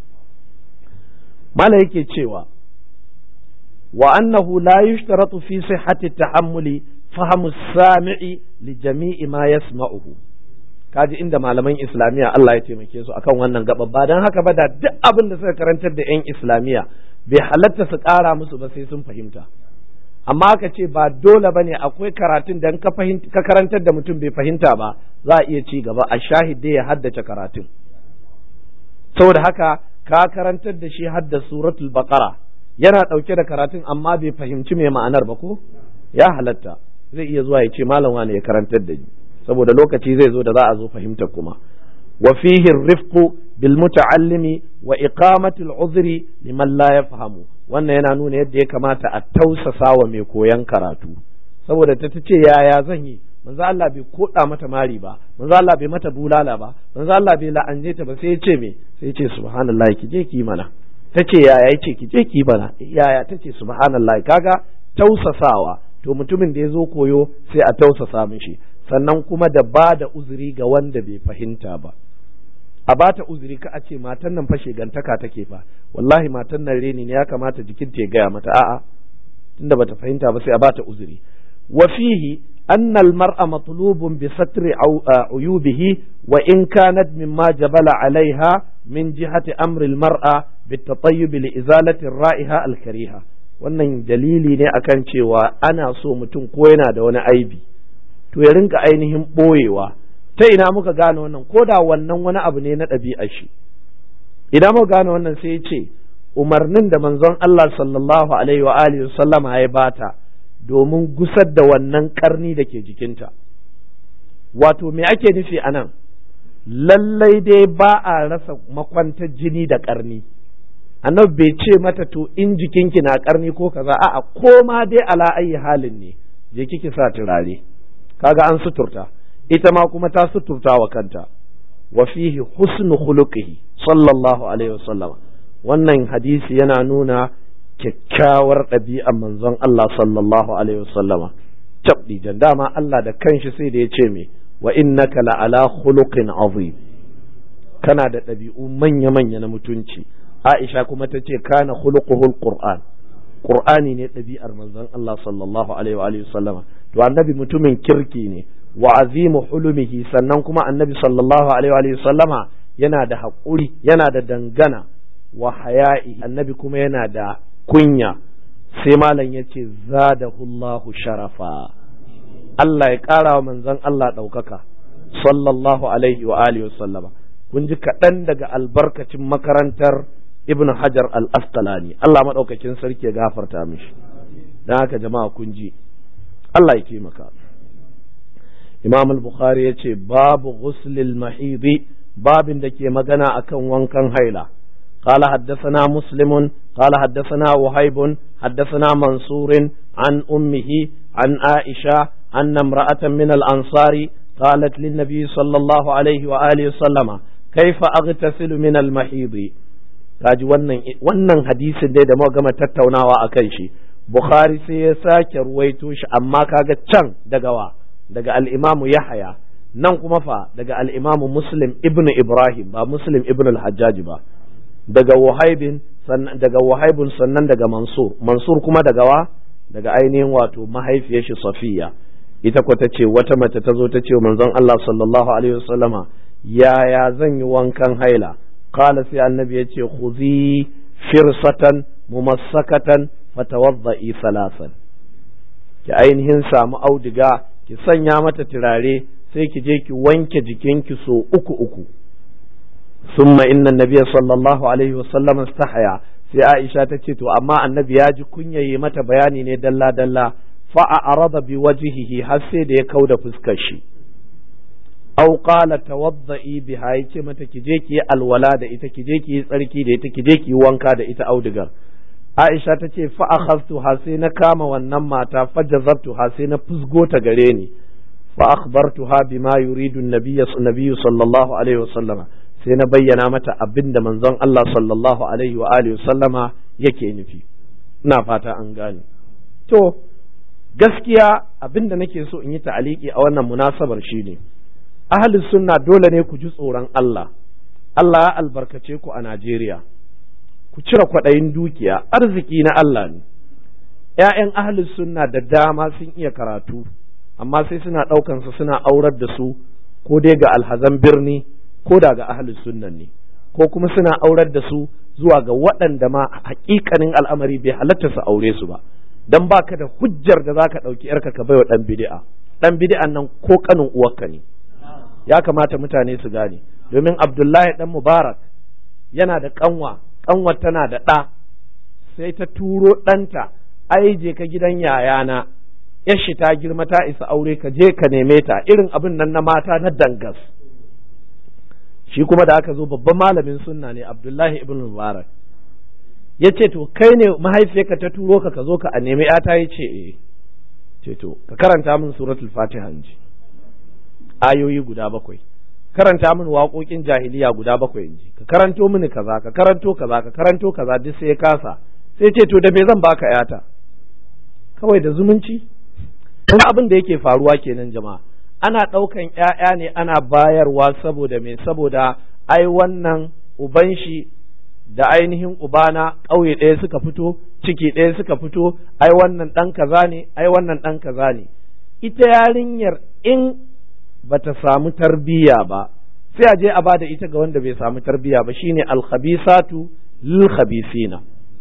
malam yake cewa wa annahu la yushtaratu fi sihhati tahammuli fahamu sami'i li jami'i ma yasma'uhu kaji inda malaman islamiyya Allah ya taimake su akan wannan gaba ba dan haka ba da duk abin da suka karantar da yan islamiyya bai halatta su ƙara musu ba sai sun fahimta amma ka ce ba dole ba ne akwai karatun da ka ka karantar da mutum bai fahimta ba za a iya ci gaba a shahide ya haddace karatun saboda haka ka karantar da shi hadda suratul baqara yana ɗauke da karatun amma bai fahimci mai ma'anar ba ko ya halatta zai iya zuwa ya ce malam wani ya karantar da ni saboda lokaci zai zo da za a zo fahimtar kuma wa fihi rifqu bil muta'allimi wa iqamatul uzri liman la yafhamu wannan yana nuna yadda ya kamata a tausasa wa mai koyan karatu saboda ta ce yaya zan yi manzo Allah bai koda mata mari ba manzo Allah bai mata bulala ba manzo Allah bai la'anje ta ba sai ya ce me sai ya ce subhanallahi ki je ki mana tace yaya yace ki je ki mana yaya tace subhanallahi kaga tausasawa to mutumin da ya zo koyo sai a tausasa mishi sannan kuma da ba da uzuri ga wanda bai fahimta ba a bata uzuri ka a ce matan nan fashe gantaka take fa wallahi matan nan reni ne ya kamata jikin ta ya gaya mata a'a tunda bata fahimta ba sai a bata uzuri wa fihi anna al-mar'a matlubun bi satri uyubihi wa in kanat mimma jabala alaiha min jihati amri al-mar'a bi tatayyub li izalati ar-ra'iha al-kariha wannan dalili ne akan cewa ana so mutum ko yana da wani aibi to ya rinka ainihin boyewa ta ina muka gane wannan ko da wannan wani abu ne na ɗabi'ar shi idan muka gane wannan sai ya ce umarnin da manzon Allah sallallahu alaihi wa alihi sallama ya bata domin gusar da wannan karni da ke jikinta wato me ake nufi a nan lallai dai ba a rasa makwantar jini da karni annabi bai ce mata to in jikinki na karni ko kaza a'a ko ma dai ala ayi halin ne je kiki sa turare kaga an suturta ita ma kuma ta suturta wa kanta wa fihi husnu khuluqihi sallallahu alaihi wasallam wannan hadisi yana nuna kyakkyawar ɗabi'ar manzon Allah sallallahu alaihi wasallama tabdi jan dama Allah da kanshi sai da ya ce me wa innaka la ala khuluqin azim kana da ɗabi'u manya manya na mutunci Aisha kuma ta ce kana khuluquhul qur'an qur'ani ne ɗabi'ar manzon Allah sallallahu alaihi wa alihi wasallama to annabi mutumin kirki ne wa azimu hulumihi sannan kuma annabi sallallahu alaihi wa sallama yana da haƙuri yana da dangana wa haya'i annabi kuma yana da kunya sai malam ya ce zadahullahu sharafa Allah ya ƙara wa manzon Allah ɗaukaka sallallahu alaihi wa alihi sallama kun ji kaɗan daga albarkacin makarantar ibn hajar al-asqalani Allah maɗaukakin sarki ya gafarta mishi don haka jama'a kun ji Allah ya taimaka imam al-bukhari ya ce babu ghuslil mahidi babin da ke magana akan wankan haila قال حدثنا مسلم قال حدثنا وهيب حدثنا منصور عن أمه عن عائشة أن امرأة من الأنصار قالت للنبي صلى الله عليه وآله وسلم كيف أغتسل من المحيض kaji wannan wannan hadisin dai da muka gama tattaunawa akan shi Bukhari sai ya sake ruwaito shi amma kaga can daga wa daga al-Imam Yahya nan kuma fa daga al-Imam Muslim ibn Ibrahim ba Muslim ibn al-Hajjaj ba daga Wahaibin sannan daga Wahaibun sannan daga Mansur Mansur kuma daga wa daga ainihin wato mahaifiyar shi Safiya ita ko ta ce wata mace ta zo ta ce manzon Allah sallallahu alaihi wasallama yaya zan yi wankan haila qala sai annabi ya ce khuzi firsatan mumassakatan fatawadda'i salasan ki ainihin samu auduga ki sanya mata turare sai ki je ki wanke jikinki so uku uku summa inna nabiyya sallallahu alaihi wasallam istahaya sai Aisha ta ce to amma annabi ya ji kunyaye mata bayani ne dalla dalla fa arada bi wajhihi har sai da ya kauda fuskar shi aw qala tawadda'i biha yace mata ki je ki yi alwala da ita ki je ki yi tsarki da ita ki je ki yi wanka da ita audigar Aisha ta ce fa akhadtu ha sai na kama wannan mata fa jazabtu ha sai na fusgo ta gare ni fa akhbartuha bima yuridu an-nabiy sallallahu alaihi wasallam sai na bayyana mata abinda manzon Allah sallallahu alaihi wa alihi wasallama yake nufi ina fata an gane to gaskiya abinda nake so in yi ta'aliki a wannan munasabar shine ahli sunna dole ne ku ji tsoron Allah Allah ya albarkace ku a Najeriya ku cire kwaɗayin dukiya arziki na Allah ne ‘ya'yan ahli sunna da dama sun iya karatu amma sai suna ɗaukansu suna aurar da su ko dai ga alhazan birni ko da ga ahli sunnan ne ko kuma suna aurar da su zuwa ga waɗanda ma haƙiƙanin al'amari bai halatta su aure su ba dan baka da hujjar da zaka ɗauki ‘yarka ka baiwa ɗan bid'a ɗan bid'an nan ko ƙanin uwarka ne ya kamata mutane su gane domin Abdullahi ɗan Mubarak yana da ƙanwa ƙanwar tana da ɗa sai ta turo ɗanta ai je ka gidan yayana yashi ta girma ta isa aure ka je ka neme ta irin abin nan na mata na dangas shi kuma da aka zo babban malamin sunna ne abdullahi ibn mubarak ya ce to kai ne mahaifiyarka ta turo ka ka zo ka a nemi yata ya ce eh ce to ka karanta min suratul fatiha ji ayoyi guda bakwai karanta min waƙoƙin jahiliya guda bakwai in ji ka karanto mini kaza ka karanto kaza ka karanto kaza duk sai ya kasa sai ce to da me zan baka yata kawai da zumunci kuma abin da yake faruwa kenan jama'a ana ɗaukan ƴaƴa ne ana bayarwa saboda me saboda ai wannan uban shi da ainihin ubana ƙauye ɗaya suka fito ciki ɗaya suka fito ai wannan ɗan kaza ne ai wannan ɗan kaza ne ita yarinyar in bata samu tarbiyya ba sai a je a bada ita ga wanda bai samu tarbiyya ba shine alkhabisatu lil khabisina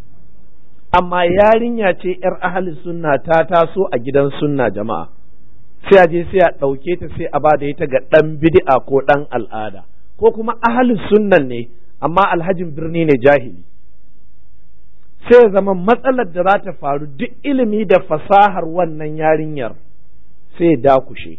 amma yarinya ce yar ahli sunna ta taso a gidan sunna jama'a sai a je sai a ɗauke ta sai a bada ita ga ɗan bid'a ko ɗan al'ada ko kuma ahli sunnan ne amma alhajin birni ne jahili sai zama matsalar da za ta faru duk ilimi da fasahar wannan yarinyar sai dakushe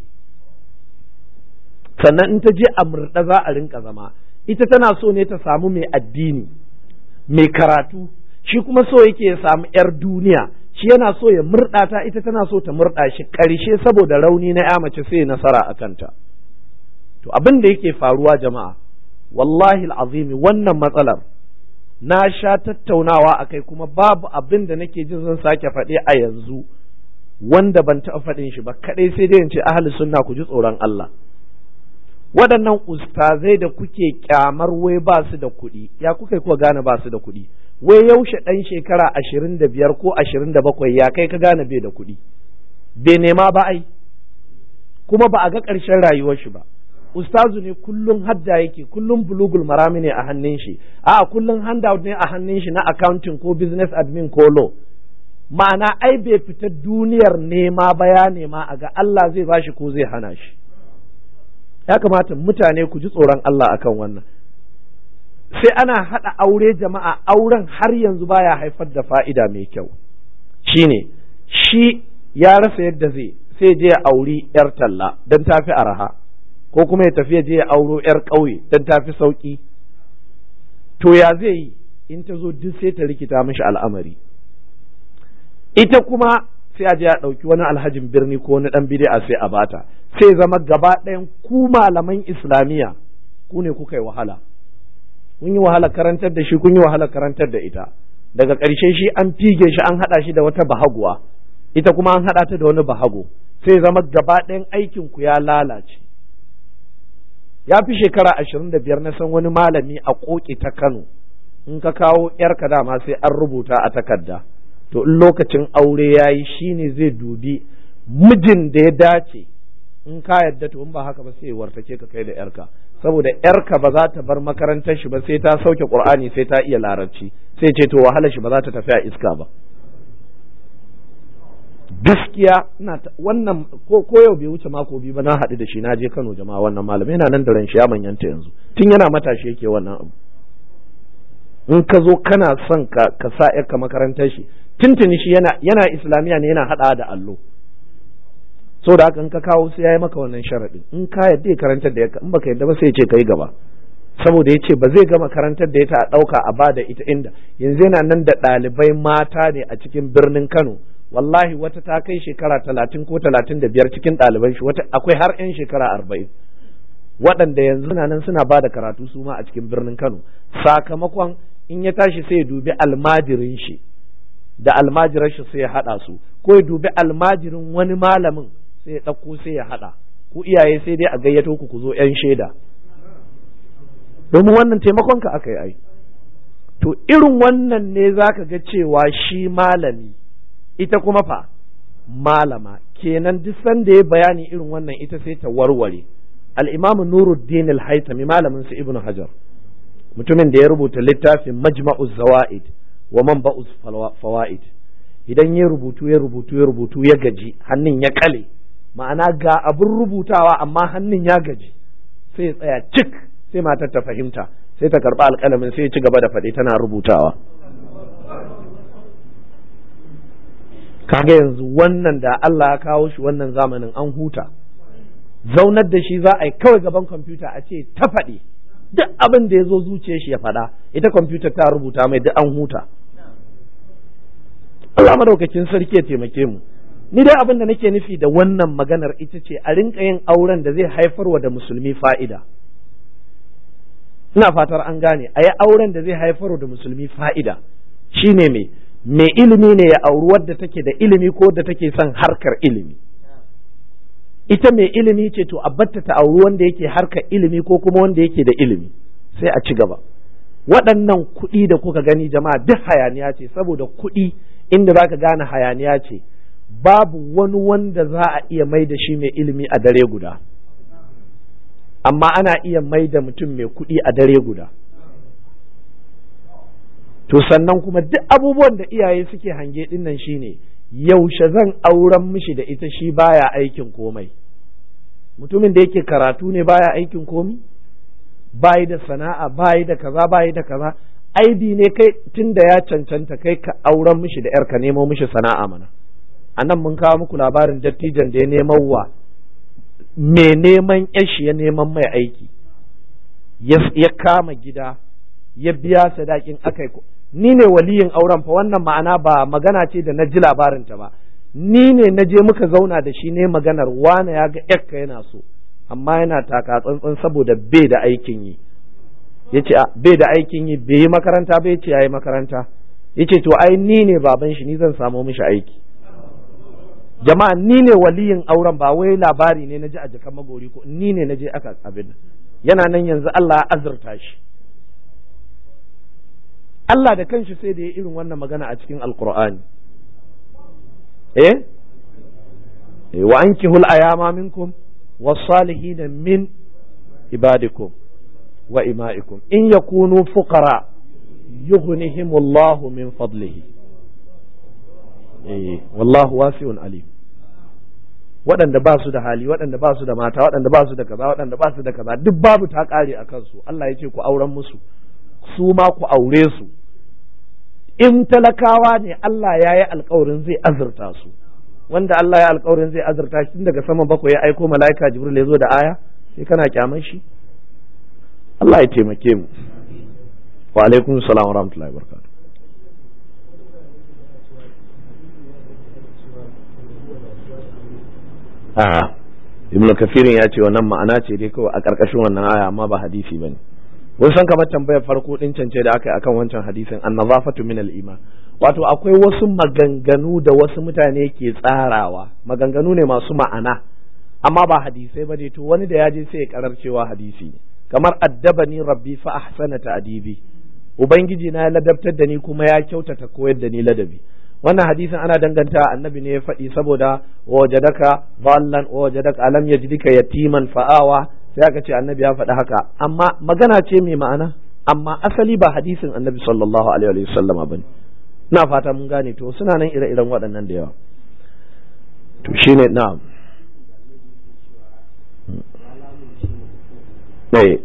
sannan in ta je a murɗa za a rinka zama ita tana so ne ta samu mai addini mai karatu shi kuma so yake ya samu 'yar duniya shi yana so ya murɗa ta ita tana so ta murɗa shi ƙarshe saboda rauni na ya mace sai nasara a kanta to abin da yake faruwa jama'a wallahi azimi wannan matsalar na sha tattaunawa a kai kuma babu abin da nake jin zan sake faɗe a yanzu wanda ban taɓa faɗin shi ba kaɗai sai dai in ce ahli sunna ku ji tsoron Allah waɗannan ustazai da kuke kyamar wai ba su da kuɗi ya kuka kuwa gane ba su da kuɗi wai yaushe ɗan shekara ashirin da biyar ko ashirin da bakwai ya kai ka gane bai da kuɗi bai nema ba ai kuma ba a ga ƙarshen rayuwar shi ba ustazu ne kullum hadda yake kullum bulugul marami ne a hannun shi a kullum handout ne a hannun shi na accounting ko business admin ko law ma'ana ai bai fita duniyar nema ba ya nema a ga Allah zai bashi ko zai hana shi ya kamata mutane ku ji tsoron Allah akan wannan sai ana haɗa aure jama'a auren har yanzu baya haifar da fa'ida mai kyau shine shi ya rasa yadda zai sai je ya auri yar talla don tafi araha ko kuma ya tafi je ya auro yar ƙauye don tafi sauƙi to ya zai yi in ta zo duk sai ta rikita mishi al'amari ita kuma sai a je a ɗauki wani alhajin birni ko wani ɗan bid'a sai a bata sai zama gaba ɗayan ku malaman islamiyya ku ne kuka yi wahala kun yi wahala karantar da shi kun yi wahala karantar da ita daga ƙarshe shi an fige shi an haɗa shi da wata bahaguwa ita kuma an haɗa ta da wani bahago sai zama gaba ɗayan aikin ku ya lalace ya fi shekara ashirin da biyar na san wani malami a ƙoƙi ta Kano in ka kawo ‘yarka dama sai an rubuta a takarda to in lokacin aure ya yi shi ne zai dubi mijin da ya dace in ka yadda to in ba haka ba sai ya wartake ka kai da ‘yarka saboda ‘yarka ba za ta bar makarantar shi ba sai ta sauke ƙur'ani sai ta iya larabci sai ce to wahala shi ba za ta tafi a iska ba gaskiya ina wannan ko ko yau bai wuce mako biyu ba na haɗu da shi na je Kano jama'a wannan malam yana nan da ran shi ya manyanta yanzu tun yana matashi yake wannan abu in ka zo kana son ka ka sa ka makarantar shi tuntuni shi yana yana islamiya ne yana haɗa da allo so da haka in ka kawo sai yayi maka wannan sharadin in ka yadda ya karantar da ya in baka yadda ba sai ya ce kai gaba saboda ya ce ba zai gama karantar da ita a ɗauka a bada ita inda yanzu yana nan da ɗalibai mata ne a cikin birnin Kano wallahi wata ta kai shekara talatin ko talatin da biyar cikin ɗaliban shi wata akwai har 'yan shekara arba'in waɗanda yanzu na nan suna ba da karatu su ma a cikin birnin Kano sakamakon in ya tashi sai ya dubi almajirin shi da almajiran shi sai ya haɗa su ko ya dubi almajirin wani malamin sai ya ɗauko sai ya haɗa ku iyaye sai dai a gayyato ku ku zo 'yan shaida domin wannan taimakon ka aka yi ai to irin wannan ne zaka ga cewa shi malami ita kuma fa malama kenan duk sanda ya bayani irin wannan ita sai ta warware al-imam Nuruddin al-Haytami malamin su Ibn Hajar mutumin da ya rubuta littafin Majma'uz Zawaid wa Manba'uz Fawaid idan ya rubutu ya rubutu ya rubutu ya gaji hannun ya kale ma'ana ga abin rubutawa amma hannun ya gaji sai ya tsaya cik sai matar ta fahimta sai ta karba alƙalamin sai ya ci gaba da faɗi tana rubutawa kaga yanzu wannan da Allah ya kawo shi wannan zamanin an huta zaunar da shi za a yi kawai gaban kwamfuta a ce ta faɗi duk abin da ya zo zuciyar shi ya faɗa ita kwamfuta ta rubuta mai duk an huta Allah madaukakin sarki ya taimake mu ni dai abin da nake nufi da wannan maganar ita ce a rinka yin auren da zai haifarwa da musulmi fa'ida ina fatar an gane a yi auren da zai haifarwa da musulmi fa'ida shine me mai ilimi ne ya auri wadda take da ilimi ko wadda take son harkar ilimi ita mai ilimi ce to a batta ta auri wanda yake harkar ilimi ko kuma wanda yake da ilimi sai a ci gaba waɗannan kuɗi da kuka gani jama'a duk hayaniya ce saboda kuɗi inda za ka gane hayaniya ce babu wani wanda za a iya mai da shi mai ilimi a dare guda amma ana iya mai da mutum mai kuɗi a dare guda to sannan kuma duk abubuwan da iyaye suke hange dinnan shine yaushe zan auren mishi da ita shi baya aikin komai mutumin da yake karatu ne baya aikin komi bayi da sana'a bayi da kaza bayi da kaza aibi ne kai tun da ya cancanta kai ka auren mishi da yarka nemo mishi sana'a mana a nan mun kawo muku labarin dattijan da ya neman wa mai neman yashi ya neman mai aiki ya kama gida ya biya sadakin akai ni ne waliyin auren fa wannan ma'ana ba magana ce da na ji labarinta ba ni ne na je muka zauna da shi ne maganar wane ya ga yakka yana so amma yana taka tsantsan saboda bai da aikin yi ya ce bai da aikin yi bai yi makaranta bai ce ya yi makaranta ya ce to ai ni ne baban shi ni zan samo mishi aiki jama'a ni ne waliyin auren ba wai labari ne na ji a jikan magori ko ni ne na je aka abin yana nan yanzu Allah ya azurta shi Allah da kanshi sai da ya irin wannan magana a cikin alkur'ani eh wa ankihul ayama minkum was-salihin min ibadikum wa ima'ikum in yakunu fuqara yughnihimullahu min fadlihi eh wallahu wasi'un alim waɗanda ba su da hali waɗanda ba su da mata waɗanda ba su da kaza waɗanda ba su da kaza duk babu ta ƙare a kansu Allah ya ce ku auren musu su ma ku aure su in talakawa ne Allah ya yi alkawarin zai azurta su wanda Allah ya alkawarin zai azurta shi tun daga sama bakwai ya aiko mala'ika jibril ya zo da aya sai kana kyaman shi Allah ya taimake mu wa alaikum salam wa rahmatullahi wa barakatuh a ibn kafirin ya ce wannan ma'ana ce dai kawai a ƙarƙashin wannan aya amma ba hadisi bane kun san kamar tambayar farko din cance da aka yi akan wancan hadisin annazafatu min al-iman wato akwai wasu maganganu da wasu mutane ke tsarawa maganganu ne masu ma'ana amma ba hadisai ba ne to wani da ya je sai ya karar cewa hadisi ne kamar addabani rabbi fa ahsana ta'dibi ubangiji na ya ladabtar da ni kuma ya kyautata koyar da ni ladabi wannan hadisin ana danganta annabi ne ya faɗi saboda wajadaka dhallan wajadaka alam yajidika yatiman fa'awa sai aka ce annabi ya faɗi haka amma magana ce mai ma'ana amma asali ba hadisin annabi sallallahu alaihi wa sallama bane ina fata mun gane to suna nan ire-iren waɗannan da yawa to shine na'am eh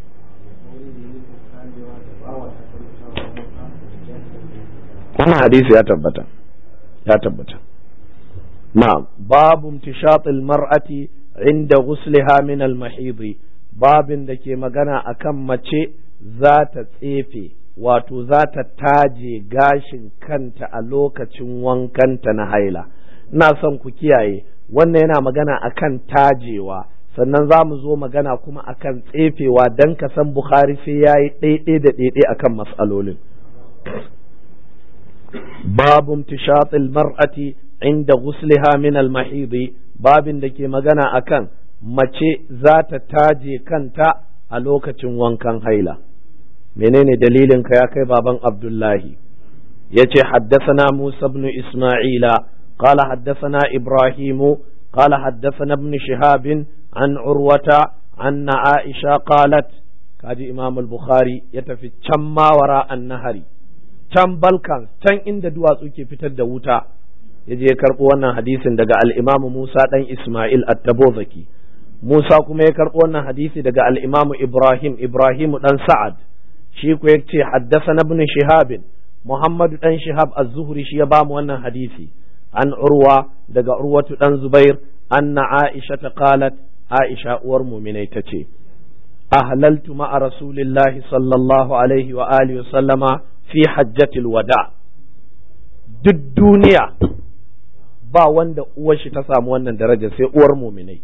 wannan hadisi ya tabbata ya tabbata na'am babu imtishatil mar'ati inda ghusliha min al-mahid babin da ke magana akan mace za ta tsefe wato za ta taje gashin kanta a lokacin wankanta na haila ina son ku kiyaye wannan yana magana akan tajewa sannan za mu zo magana kuma akan tsefewa don ka san bukhari sai ya yi ɗaiɗai da ɗaiɗai akan matsalolin babu tishatil mar'ati inda ghusliha min al-mahidi babin da ke magana akan mace za ta taje kanta a lokacin wankan haila menene dalilin ka ya kai baban abdullahi yace haddasana musa ibn isma'ila qala haddasana ibrahimu qala haddasana ibn shihab an urwata anna aisha qalat kaji imam al-bukhari ya tafi can mawara an-nahari can balkan can inda duwatsu ke fitar da wuta ya je ya karɓo wannan hadisin daga al-imam musa dan isma'il at-tabuzaki musa kuma ya karɓo wannan hadisi daga al-imam ibrahim ibrahim dan sa'ad shi ku ya ce haddasa ibn shihabin muhammadu dan shihab az-zuhri shi ya bamu wannan hadisi an urwa daga urwatu dan zubair anna aisha ta qalat aisha uwar muminai ta ce ahlaltu ma'a rasulillahi sallallahu alaihi wa alihi sallama fi hajjatil wada duk duniya ba wanda uwar shi ta samu wannan daraja sai uwar muminai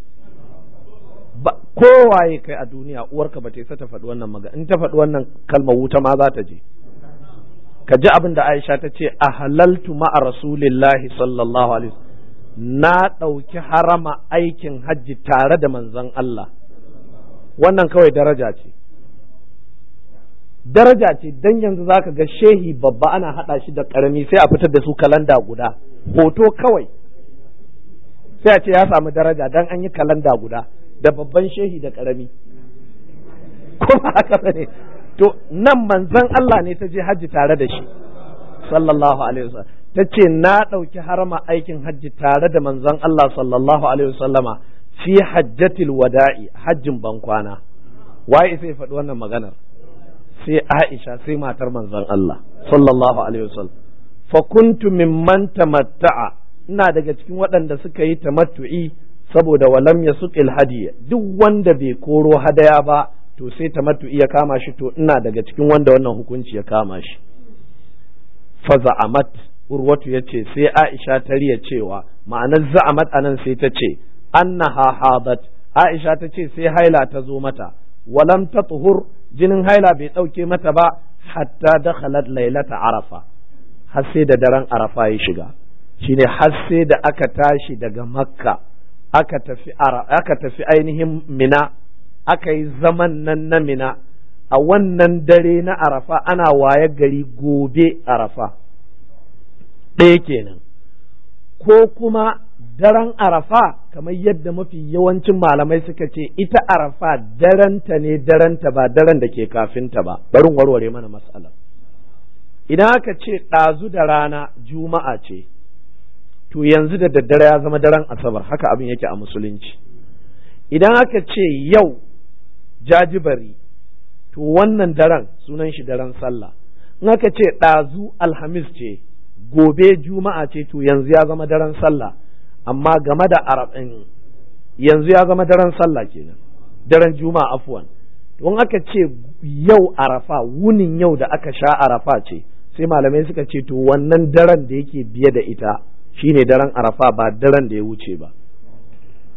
kowaye kai a duniya uwarka ba ta isa ta faɗi wannan magana in ta faɗi wannan kalmar wuta ma za ta je ka ji abin da Aisha ta ce a halaltu ma'a rasulillahi sallallahu alaihi na ɗauki harama aikin hajji tare da manzon Allah wannan kawai daraja ce daraja ce dan yanzu zaka ga shehi babba ana haɗa shi da ƙarami sai a fitar da su kalanda guda hoto kawai sai a ce ya samu daraja dan an yi kalanda guda da babban shehi da ƙarami kuma haka ne to nan manzon Allah ne ta je hajji tare da shi sallallahu alaihi wasallam ta ce na ɗauki harama aikin hajji tare da manzon Allah sallallahu alaihi wasallama fi hajjatil wada'i hajjin bankwana waye sai faɗi wannan maganar sai Aisha sai matar manzon Allah sallallahu alaihi wasallam fa kuntu mimman tamatta'a ina daga cikin waɗanda suka yi tamattu'i saboda walam ya suƙil hadiya duk wanda bai koro hadaya ba to sai tamattu'i ya kama shi to ina daga cikin wanda wannan hukunci ya kama shi fa za'amat urwatu yace sai Aisha ta riya cewa ma'anar za'amat anan sai ta ce annaha hadat Aisha ta ce sai haila ta zo mata walam tatuhur jinin haila bai ɗauke mata ba hatta dakhalat lailata arafa har sai da daren arafa ya shiga shine har sai da aka tashi daga makka aka tafi aka tafi ainihin mina aka yi zaman nan na mina a wannan dare na arafa ana waye gari gobe arafa ɗaya kenan ko kuma daren arafa kamar yadda mafi yawancin malamai suka ce ita arafa daranta ne daranta ba daren da ke kafinta ba barin warware mana matsala idan aka ce ɗazu da rana juma'a ce to yanzu da daddare ya zama daren asabar haka abin yake a musulunci idan aka ce yau jajibari to wannan daren sunan shi daren sallah in aka ce ɗazu alhamis ce gobe juma'a ce to yanzu ya zama daren sallah amma game da arabin yanzu ya zama daren sallah kenan daren juma'a afwan to in aka ce yau arafa wunin yau da aka sha arafa ce sai malamai suka ce to wannan daren da yake biye da ita shine daren arafa ba daren da ya wuce ba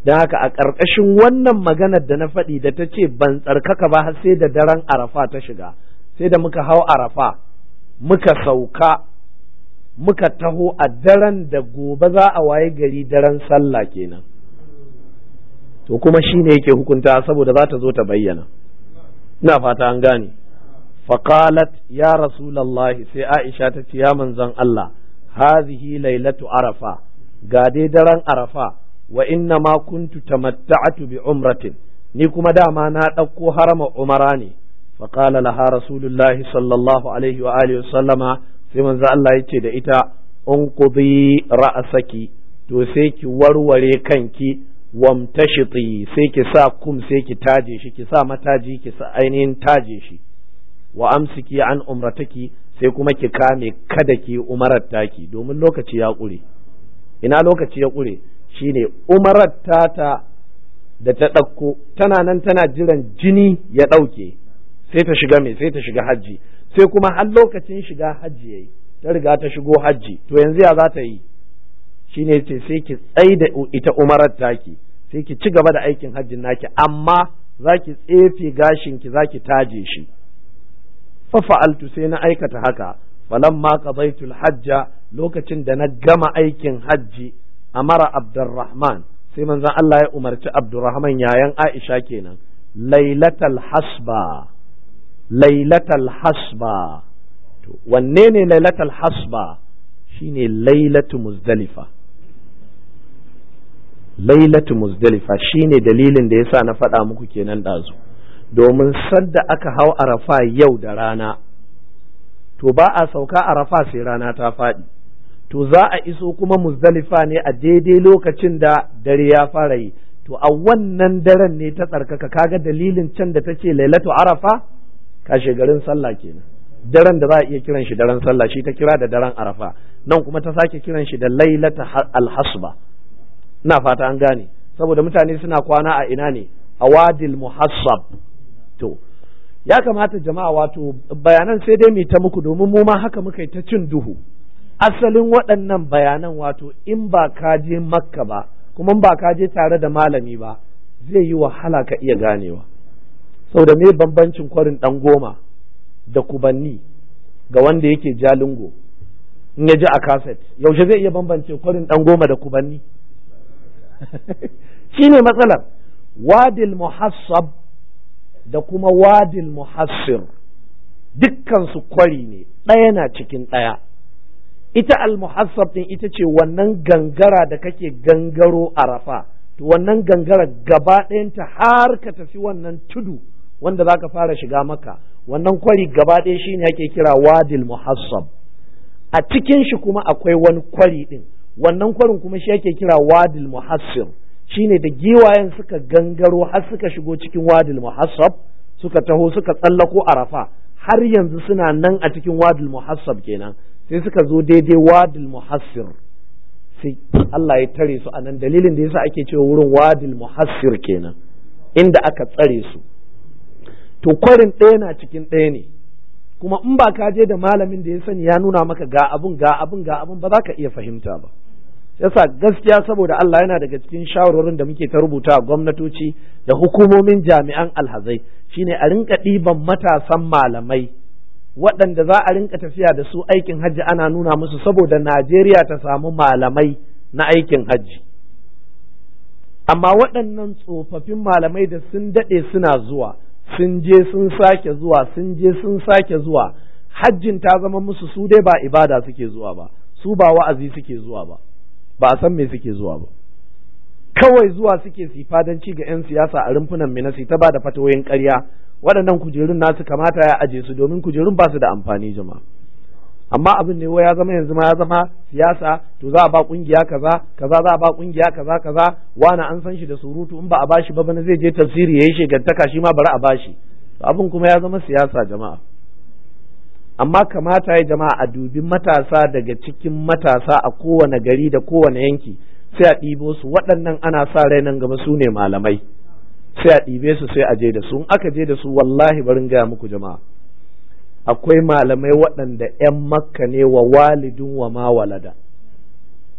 don haka a ƙarƙashin wannan maganar da na faɗi da ta ce ban tsarkaka ba har sai da daren arafa ta shiga sai da muka hau arafa muka sauka muka taho a daren da gobe za a waye gari daren sallah kenan to kuma shi ne yake hukunta saboda za ta zo ta bayyana ina fata an gane faqalat ya rasulallahi sai aisha ta ce ya manzon Allah hazihi lailatu arafa ga dai daren arafa wa inna ma kuntu tamatta'atu bi umratin ni kuma dama na ɗauko harama umara ne faqala laha rasulullahi sallallahu alaihi wa alihi sallama sai manzo Allah ya ce da ita unqudi ra'saki to sai ki warware kanki wamtashiti sai ki sa kum sai ki taje shi ki sa mataji ki sa ainihin taje shi wa amsiki an umrataki sai kuma ki kame kada ki umarar taki domin lokaci ya ƙure ina lokaci ya ƙure shine umarar tata da ta ɗauko tana nan tana jiran jini ya ɗauke sai ta shiga mai sai ta shiga hajji sai kuma har lokacin shiga hajji yayi ta riga ta shigo hajji to yanzu ya za ta yi shine ce sai ki tsai da ita umarar taki sai ki ci gaba da aikin hajjin naki amma za ki tsefe gashin ki za ki taje shi fa fa'altu sai na aikata haka falamma qadaytul hajja lokacin da na gama aikin hajji amara abdurrahman sai manzon Allah ya umarci abdurrahman yayan Aisha kenan lailatal hasba lailatal hasba to wanne ne lailatal hasba shine lailatu muzdalifa lailatu muzdalifa shine dalilin da yasa na faɗa muku kenan ɗazu domin sadda aka hau arafa yau da rana to ba a sauka arafa sai rana ta faɗi to za a iso kuma muzdalifa ne a daidai lokacin da dare ya fara yi to a wannan daren ne ta tsarkaka kaga dalilin can da ta ce lailatu arafa kashe garin sallah kenan daren da za a iya kiran shi daren sallah shi ta kira da daren arafa nan kuma ta sake kiran shi da lailata alhasba ina fata an gane saboda mutane suna kwana a ina ne a wadil muhassab to ya kamata jama'a wato bayanan sai dai mu ta muku domin mu ma haka muka yi ta cin duhu asalin waɗannan bayanan wato in ba ka je makka ba kuma ba ka je tare da malami ba zai yi wahala ka iya ganewa saboda me bambancin kwarin ɗan goma da kubanni ga wanda yake jalingo in ya ji a kaset yaushe zai iya bambance kwarin ɗan goma da kubanni shi ne matsalar wadil muhassab da kuma wadil muhassir dukkansu kwari ne ɗaya na cikin ɗaya ita al-muhassab din ita ce wannan gangara da kake gangaro a rafa to wannan gangara gaba ɗayanta har ka tafi wannan tudu wanda za ka fara shiga maka wannan kwari gaba ɗaya shine ake kira wadil muhassab a cikin shi kuma akwai wani kwari ɗin wannan kwarin kuma shi ake kira wadil muhassir shine da giwayen suka gangaro har suka shigo cikin wadil muhassab suka taho suka tsallako arafa har yanzu suna nan a cikin wadil muhassab kenan sai suka zo daidai wadil muhassir sai Allah ya tare su a nan dalilin da yasa ake cewa wurin wadil muhassir kenan inda aka tsare su to kwarin ɗaya na cikin ɗaya ne kuma in ba ka je da malamin da ya sani ya nuna maka ga abun ga abun ga abun ba za ka iya fahimta ba yasa gaskiya saboda Allah yana daga cikin shawarorin da muke ta rubuta a gwamnatoci da hukumomin jami'an alhazai shine a rinka ɗiban matasan malamai waɗanda za a rinka tafiya da su aikin hajji ana nuna musu saboda Najeriya ta samu malamai na aikin hajji amma waɗannan tsofaffin malamai da sun daɗe suna zuwa sun je sun sake zuwa sun je sun sake zuwa hajjin ta zama musu su dai ba ibada suke zuwa ba su ba wa'azi suke zuwa ba ba a san me suke zuwa ba kawai zuwa suke su fadanci ga 'yan siyasa a rumfunan minasi ta ba da fatawoyin ƙarya waɗannan kujerun nasu kamata ya aje su domin kujerun ba su da amfani jama'a amma abin ne ya zama yanzu ma ya zama siyasa to za a ba kungiya kaza kaza za a ba kungiya kaza kaza wani an san shi da surutu in ba a bashi ba bana zai je tafsiri yayi shegantaka shi ma bari a bashi abin kuma ya zama siyasa jama'a amma kamata ya jama'a a dubi matasa daga cikin matasa a kowane gari da kowane yanki sai a ɗibo su waɗannan ana sa rai nan gaba su ne malamai sai a ɗibe su sai a je da su in aka je da su wallahi barin gaya muku jama'a akwai malamai waɗanda 'yan makka ne wa walidin wa ma walada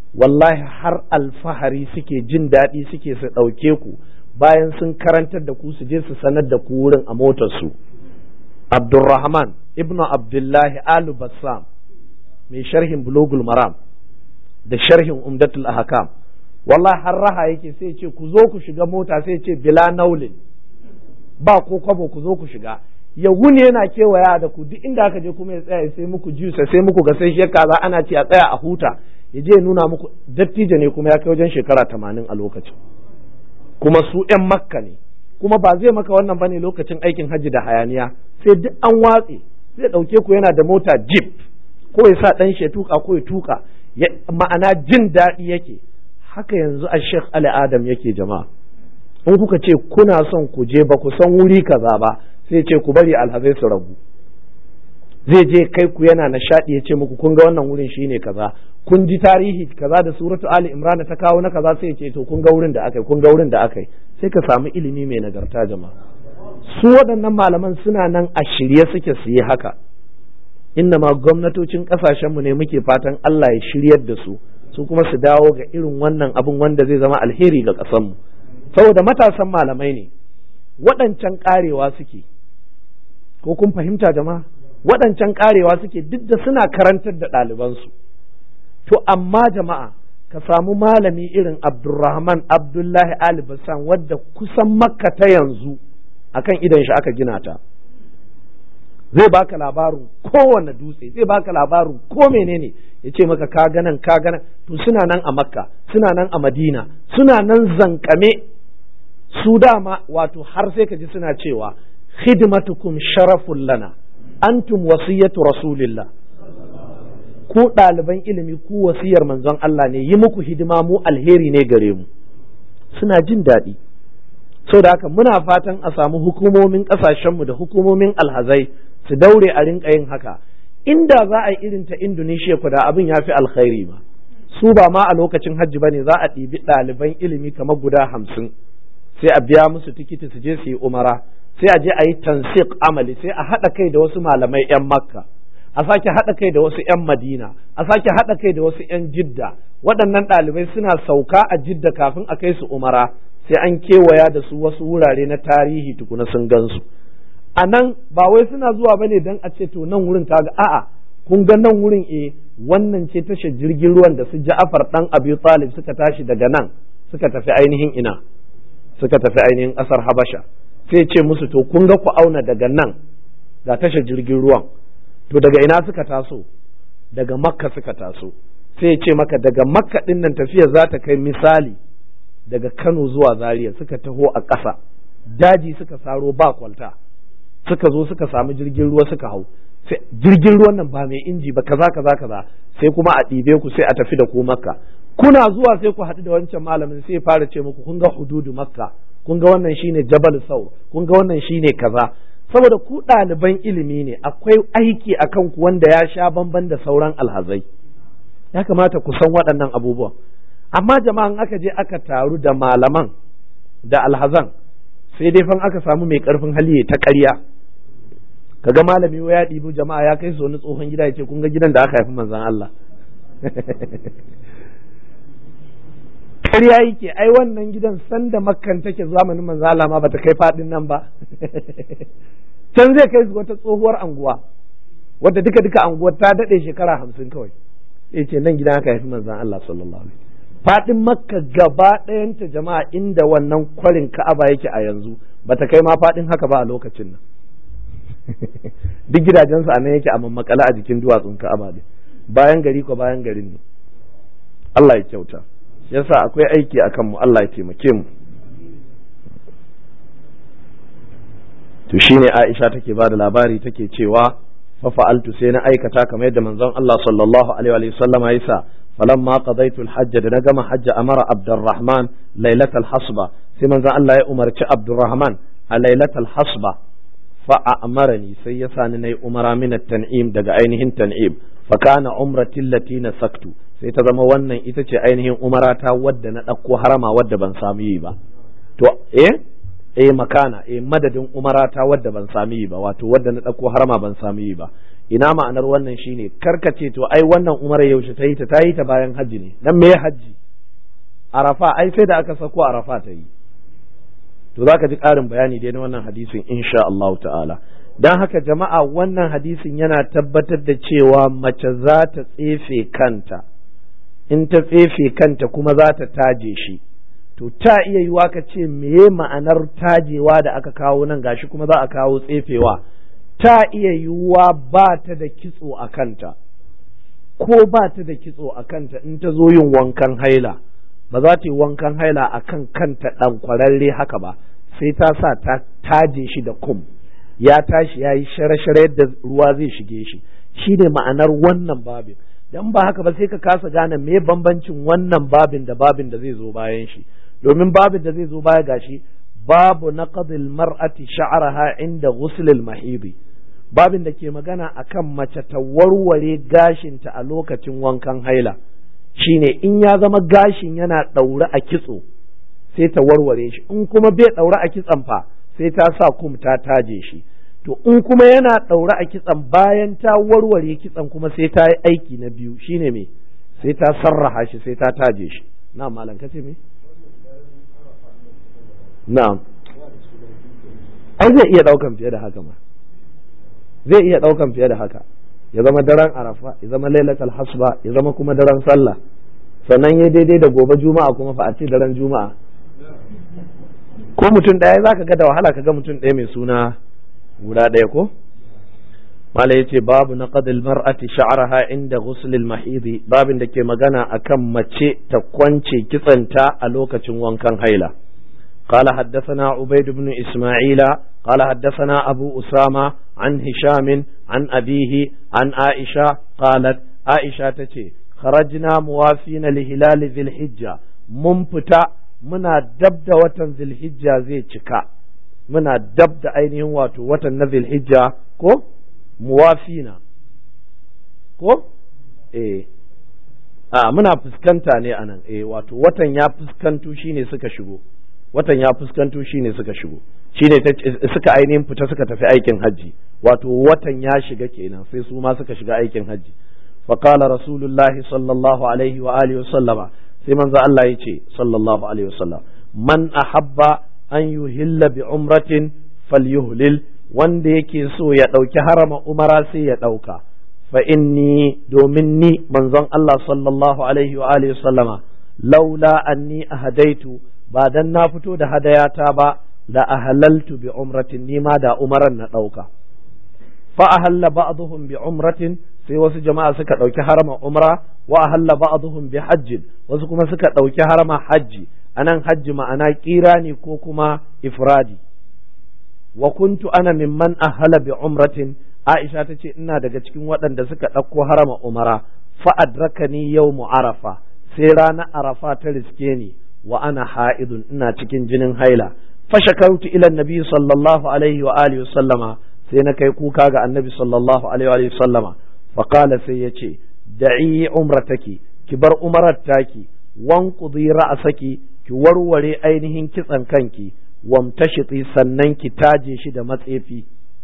wallahi har alfahari suke jin daɗi suke su ɗauke ku bayan sun karantar da ku su je su sanar da ku wurin a motarsu abdulrahman ibnu abdullahi alu bassam mai sharhin bulogul maram da sharhin umdatul ahkam wallahi har raha yake sai ce ku zo ku shiga mota sai ce bila naulin ba ko kwabo ku zo ku shiga ya wuni yana kewaya da ku duk inda aka je kuma ya tsaya sai muku jusa sai muku ga sai kaza ana ce a tsaya a huta ya je nuna muku dattijo ne kuma ya kai wajen shekara tamanin a lokacin kuma su ‘yan makka ne kuma ba zai maka wannan bane lokacin aikin hajji da hayaniya sai duk an watse zai ɗauke ku yana da mota jeep ko ya sa ɗan shi tuka ko ya tuka ma'ana jin daɗi yake haka yanzu a sheikh ali adam yake jama'a in kuka ce kuna son ku je ba ku san wuri kaza ba sai ce ku bari alhazai su rabu zai je kai ku yana nishaɗi ya ce muku kun ga wannan wurin shine kaza kun ji tarihi kaza da suratu ali imran ta kawo na kaza sai ya ce to kun ga wurin da akai kun ga wurin da akai sai ka samu ilimi mai nagarta jama'a su waɗannan malaman suna nan a shirye suke su yi haka inna ma gwamnatocin ƙasashenmu ne muke fatan Allah ya shiryar da su su kuma su dawo ga irin wannan abin wanda zai zama alheri ga ƙasarmu saboda matasan malamai ne waɗancan ƙarewa suke ko kun fahimta jama'a waɗancan ƙarewa suke duk da suna karantar da ɗalibansu to amma jama'a ka samu malami irin abdulrahman abdullahi ali bassan wadda kusan makka ta yanzu akan idan shi aka gina ta zai baka labarin kowane dutse zai baka labarin ko menene ya ce maka ka ganan ka ganan to suna nan a makka suna nan a madina suna nan zankame su dama wato har sai ka ji suna cewa khidmatukum sharafun lana antum wasiyatu rasulillah ku ɗaliban ilimi ku wasiyar manzon Allah ne yi muku hidima mu alheri ne gare mu suna jin daɗi da haka muna fatan a samu hukumomin ƙasashenmu da hukumomin alhazai su daure a rinka yin haka inda za a yi irin ta Indonesia ku da abin ya fi alkhairi ma su ba ma a lokacin hajji ba ne za a ɗibi ɗaliban ilimi kamar guda hamsin sai a biya musu tikiti su je su yi umara sai a je a yi tansiq amali sai a haɗa kai da wasu malamai 'yan makka a sake haɗa kai da wasu 'yan madina a sake haɗa kai da wasu 'yan jidda waɗannan ɗalibai suna sauka a jidda kafin a kai su umara sai an kewaya da su wasu wurare na tarihi tukuna sun gansu a nan ba wai suna zuwa bane don a ce to nan wurin kaga a'a kun ga nan wurin eh wannan ce tashar jirgin ruwan da su Ja'far dan Abi Talib suka tashi daga nan suka tafi ainihin ina suka tafi ainihin ƙasar Habasha sai ce musu to kun ga ku auna daga nan ga tashar jirgin ruwan to daga ina suka taso daga Makka suka taso sai ce maka daga Makka din nan tafiya za ta kai misali daga Kano zuwa Zaria suka taho a ƙasa daji suka saro ba kwalta suka zo suka samu jirgin ruwa suka hau jirgin ruwan nan ba mai inji ba kaza kaza kaza sai kuma a ɗibe ku sai a tafi da ku makka kuna zuwa sai ku haɗu da wancan malamin sai fara ce muku kun ga hududu makka kun ga wannan shine jabal sau kun ga wannan shine kaza saboda ku ɗaliban ilimi ne akwai aiki a kanku wanda ya sha bamban da sauran alhazai ya kamata ku san waɗannan abubuwan amma jama'an aka je aka taru da malaman da alhazan sai dai fan aka samu mai karfin hali ta ƙarya kaga malami ya ɗibi jama'a ya kai su wani tsohon gida ya ce kun ga gidan da aka haifi manzan Allah ƙarya yake ai wannan gidan sanda makkan take zamanin manzan Allah ma bata kai faɗin nan ba can zai kai su wata tsohuwar anguwa wadda duka duka anguwar ta daɗe shekara hamsin kawai sai ce nan gidan aka haifi manzan Allah sallallahu alaihi faɗin makka gaba ɗayanta jama'a inda wannan kwarin ka'aba yake a yanzu bata kai ma faɗin haka ba a lokacin nan duk gidajensu a nan yake a mammakala a jikin duwatsun ka'aba ne bayan gari ko bayan garin ne Allah ya kyauta yasa akwai aiki a kanmu Allah ya taimake mu to shine Aisha take ba da labari take cewa fa fa'altu sai na aikata kamar yadda manzon Allah sallallahu alaihi wa sallama ya sa فلما قضيت الحج da na gama hajji amara Abdurrahman lailatul hasba sai manzon Allah ya umarci Abdurrahman a lailatul hasba fa amarani sai ya sani nayi umara min tan'im daga ainihin tan'im fa kana umrati allati nasaktu sai ta zama wannan ita ce ainihin umarata wadda na ɗauko harama wadda ban samu yi ba to eh eh makana eh madadin umarata wadda ban samu yi ba wato wadda na ɗauko harama ban samu yi ba ina ma'anar wannan shine karkace to ai wannan umara yaushe ta yi ta ta yi ta bayan hajji ne dan me hajji arafa ai sai da aka sako arafa ta yi to zaka ji ƙarin bayani dai na wannan hadisin insha Allah ta'ala dan haka jama'a wannan hadisin yana tabbatar da cewa mace za ta tsefe kanta in ta tsefe kanta kuma za ta taje shi to ta iya yiwa ka ce meye ma'anar tajewa da aka kawo nan gashi kuma za a kawo tsefewa ta iya yiwuwa ba ta da kitso a kanta ko ba ta da kitso a kanta in ta zo yin wankan haila ba za ta yi wankan haila a kan kanta ɗan kwararre haka ba sai ta sa ta taje shi da kum ya tashi ya yi share-share yadda ruwa zai shige shi shi ne ma'anar wannan babin dan ba haka ba sai ka kasa gane me bambancin wannan babin da babin da zai zo bayan shi domin babin da zai zo baya gashi babu naqdil mar'ati sha'raha inda ghuslil mahidi babin da ke magana akan mace ta warware gashinta a lokacin wankan haila shine in ya zama gashin yana ɗaure a kitso sai ta warware shi in kuma bai ɗaure a kitson fa sai ta sa kum ta taje shi to in kuma yana ɗaure a kitson bayan ta warware kitson kuma sai ta yi aiki na biyu shine me sai ta sarraha shi sai ta taje shi na malam kace me na'am ai zai iya ɗaukan fiye da haka ma zai iya ɗaukan fiye da haka ya zama daren arafa ya zama lailatul hasba ya zama kuma daren sallah sannan ya daidai da gobe juma'a kuma fa a ce daren juma'a ko mutum ɗaya za ka ga da wahala ka ga mutum ɗaya mai suna guda ɗaya ko mala yace babu na qadil mar'ati sha'raha inda ghusl al babin da ke magana akan mace ta kwance kitsanta a lokacin wankan haila قال حدثنا عبيد بن إسماعيل قال حدثنا أبو أسامة عن هشام عن أبيه عن عائشة قالت عائشة تتي خرجنا موافين لهلال ذي الحجة منفتا منا دبد وطن ذي الحجة زي تشكا منا دبد أينه واتو وطن ذي الحجة كو موافينا كو إيه a muna fuskanta ne anan eh wato watan ya fuskanto shine suka shigo watan ya fuskanto shine suka shigo shine suka ainihin fita suka tafi aikin hajji wato watan ya shiga kenan sai su ma suka shiga aikin hajji fa qala rasulullah sallallahu alaihi wa alihi wasallama sai manzo Allah yace sallallahu alaihi wasallam man ahabba an yuhilla bi umratin falyuhlil wanda yake so ya dauki harama umara sai ya dauka fa inni domin ni manzon Allah sallallahu alaihi wa alihi wasallama laula anni ahadaitu ba dan na fito da hadayata ba la ahalaltu bi umratin nima da umaran na ɗauka fa ahalla ba'dhum bi umratin sai wasu jama'a suka ɗauki harama umra wa ahalla ba'dhum bi hajjin wasu kuma suka ɗauki harama hajji anan hajji ma'ana kirani ko kuma ifradi wa kuntu ana mimman ahala bi umratin Aisha ta ce ina daga cikin waɗanda suka ɗauko harama umara fa adrakani yawmu arafa sai ranar arafa ta riske ni wa ana ha'idun ina cikin jinin haila fashakautu ila nabi sallallahu alaihi wa alihi sallama sai na kai kuka ga annabi sallallahu alaihi wa sallama fa qala sai yace da'i umrataki ki bar umarar taki wanqudi ra'saki ki warware ainihin kitsan kanki wamtashiti sannan ki taje shi da matsefi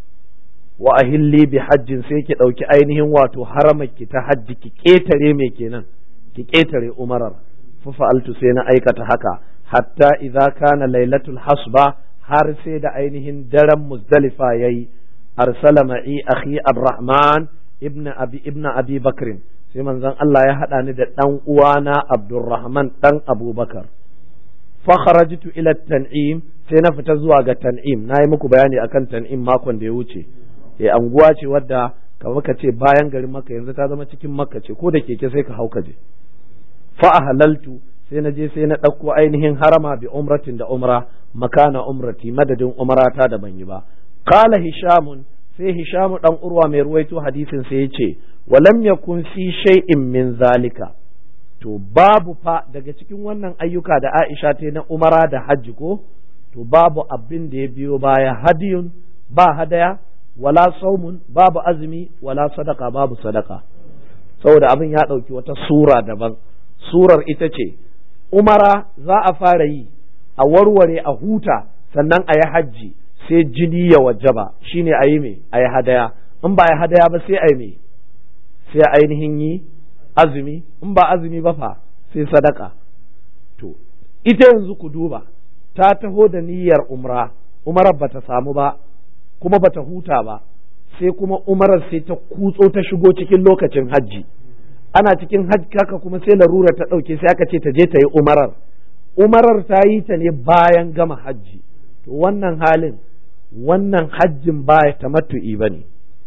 wa ahilli bi hajjin sai ki dauki ainihin wato haramaki ta hajji ki ketare me kenan ki ketare umarar fa'altu sai na aikata haka hatta idza kana lailatul hasba har sai da ainihin daren muzdalifa yayi arsala ma'i akhi abdurrahman ibn abi ibn abi bakr sai manzon Allah ya hada ni da dan uwana abdurrahman dan abubakar fa kharajtu ila tan'im sai na fita zuwa ga tan'im nayi muku bayani akan tan'im makon da ya wuce eh anguwa ce wadda kamar ka ce bayan garin makka yanzu ta zama cikin makka ce ko da keke sai ka hauka je fa halaltu sai na je sai na ɗauko ainihin harama bi umratin da umra makana umrati madadin umrata da ban yi ba qala hishamun sai hishamu dan urwa mai ruwaito hadisin sai ya ce walam yakun fi shay'in min zalika to babu fa daga cikin wannan ayyuka da Aisha ta na umara da hajji ko to babu abin da ya biyo baya hadiyun ba hadaya wala saumun babu azumi wala sadaka babu sadaka saboda abin ya ɗauki wata sura daban surar ita ce umara za a fara yi a warware a huta sannan a yi hajji sai jini ya wajaba shine a yi me a yi hadaya in ba ya hadaya ba sai a me sai ainihin yi azumi in ba azumi ba fa sai sadaka to ita yanzu ku duba ta taho da niyyar umra umarar bata samu ba kuma bata huta ba sai kuma umarar sai ta kutso ta shigo cikin lokacin hajji ana cikin hajji kaka kuma sai larura ta ɗauke sai aka ce ta je ta yi umarar umarar ta yi ta ne bayan gama hajji to wannan halin wannan hajjin ba tamattu'i ba ne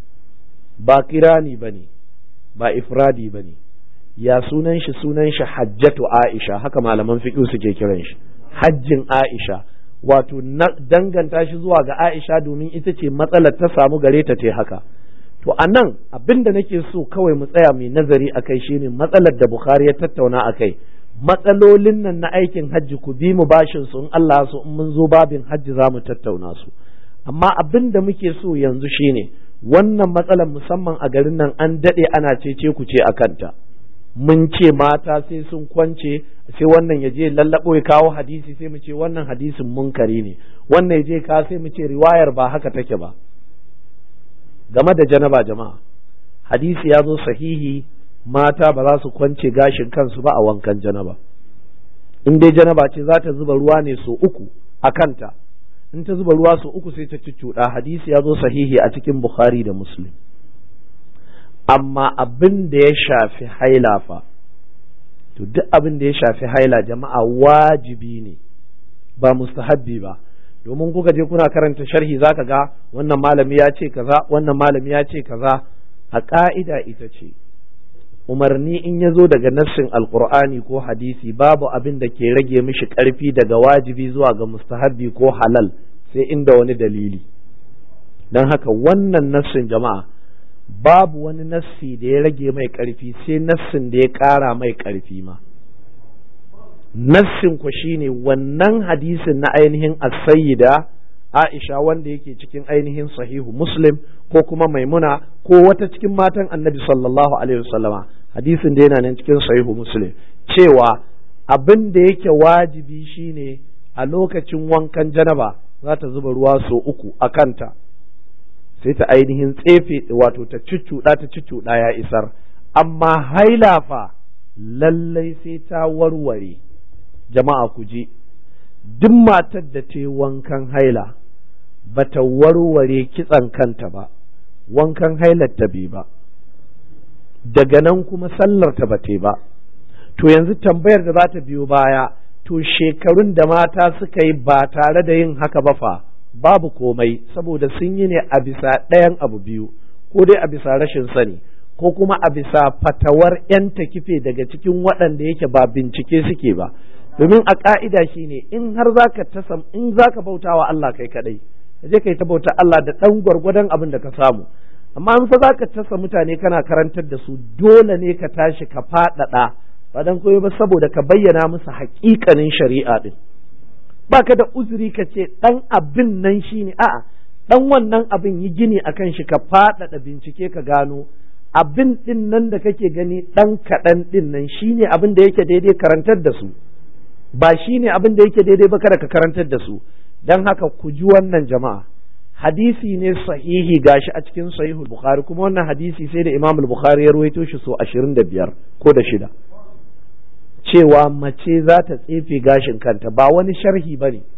ba kirani ba ne ba ifradi ba ne ya sunan shi sunan shi hajjatu aisha haka malaman fiƙi suke kiran shi hajjin aisha wato danganta shi zuwa ga aisha domin ita ce matsalar ta samu gare ta te haka to a nan abin da nake so kawai mu tsaya mai nazari a kai shine matsalar da bukhari ya tattauna a kai matsalolin nan na aikin hajji ku bi mu bashin su in Allah so in mun zo babin hajji za mu tattauna su amma abin da muke so yanzu shine wannan matsalar musamman a garin nan an daɗe ana cece ku ce a kanta mun ce mata sai sun kwance sai wannan ya je lallabo ya kawo hadisi sai mu ce wannan hadisin munkari ne wannan ya je ka sai mu ce riwayar ba haka take ba game da janaba jama'a hadisi ya zo sahihi mata ba za su kwance gashin kansu ba a wankan janaba in dai janaba ce za ta zuba ruwa ne so uku a kanta in ta zuba ruwa so uku sai ta cuccuɗa hadisi ya zo sahihi a cikin bukhari da muslim amma abin da ya shafi haila fa to duk abin da ya shafi haila jama'a wajibi ne ba mustahabbi ba domin kuka je kuna karanta sharhi zaka ga wannan malami ya ce kaza wannan malami ya ce kaza a ka'ida ita ce umarni in ya zo daga nassin alkur'ani ko hadisi babu abin da ke rage mishi ƙarfi daga wajibi zuwa ga mustahabbi ko halal sai inda wani dalili don haka wannan nassin jama'a babu wani nassi da ya rage mai ƙarfi sai nassin da ya ƙara mai ƙarfi ma nassin ku shine wannan hadisin na ainihin as-sayyida Aisha wanda yake cikin ainihin sahihu Muslim ko kuma Maimuna ko wata cikin matan Annabi sallallahu alaihi wasallama hadisin da yana nan cikin sahihu Muslim cewa abin da yake wajibi shine a lokacin wankan janaba za ta zuba ruwa so uku a kanta sai ta ainihin tsefe wato ta cuccuɗa ta cuccuɗa ya isar amma haila fa lallai sai ta warware jama'a ku ji duk matar da ta yi wankan haila ba ta warware kitsan kanta ba wankan hailar ta bai ba daga nan kuma sallar ta bate ba to yanzu tambayar da za ta biyo baya to shekarun da mata suka yi ba tare da yin haka ba fa babu komai saboda sun yi ne a bisa ɗayan abu biyu ko dai a bisa rashin sani ko kuma a bisa fatawar 'yan kife daga cikin waɗanda yake ba bincike suke ba domin a ƙa'ida shine in har zaka tasam in zaka bauta wa Allah kai kadai ka je kai ta bauta Allah da ɗan gwargwadon abin da ka samu amma in fa zaka tasa mutane kana karantar da su dole ne ka tashi ka faɗaɗa ba dan koyo ba saboda ka bayyana musu haƙiƙanin shari'a din baka da uzuri ka ce ɗan abin nan shine a'a ɗan wannan abin yi gini akan shi ka faɗaɗa bincike ka gano abin ɗin nan da kake gani ɗan kaɗan ɗin nan shine abin da yake daidai karantar da su ba shine abin da yake daidai ba kada ka karantar da su don haka ku ji wannan jama'a hadisi ne sahihi gashi a cikin sahihul bukhari kuma wannan hadisi sai da imamul bukhari ya ruwaito shi so ashirin da biyar ko da shida cewa mace za ta tsefe gashin kanta ba wani sharhi ba ne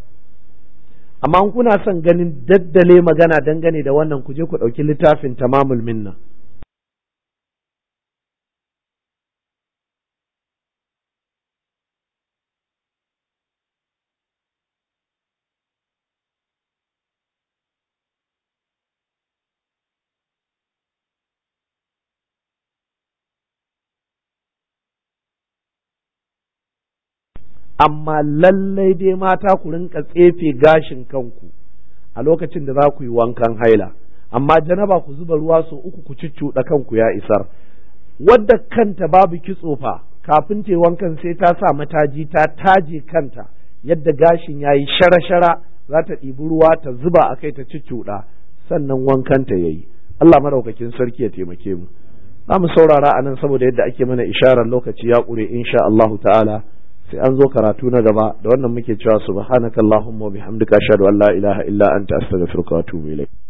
amma kuna son ganin daddale magana dangane da wannan ku je ku ɗauki littafin tamamul minna amma lallai dai mata ku rinka tsefe gashin kanku a lokacin da za ku yi wankan haila amma janaba ku zuba ruwa so uku ku cuccuɗa kanku ya isar wadda kanta babu kitso fa kafin ta wankan sai ta sa mataji ta taje kanta yadda gashin ya yi shara-shara za ta ɗibi ruwa ta zuba a kai ta cuccuɗa sannan wankanta ya yi Allah maraukakin sarki ya taimake mu za mu saurara a nan saboda yadda ake mana isharar lokaci ya ƙure insha Allahu ta'ala sai an zo karatu na gaba da wannan muke cewa subhanakallahumma wa bihamdika ashhadu an la ilaha illa anta astaghfiruka wa atubu ilayk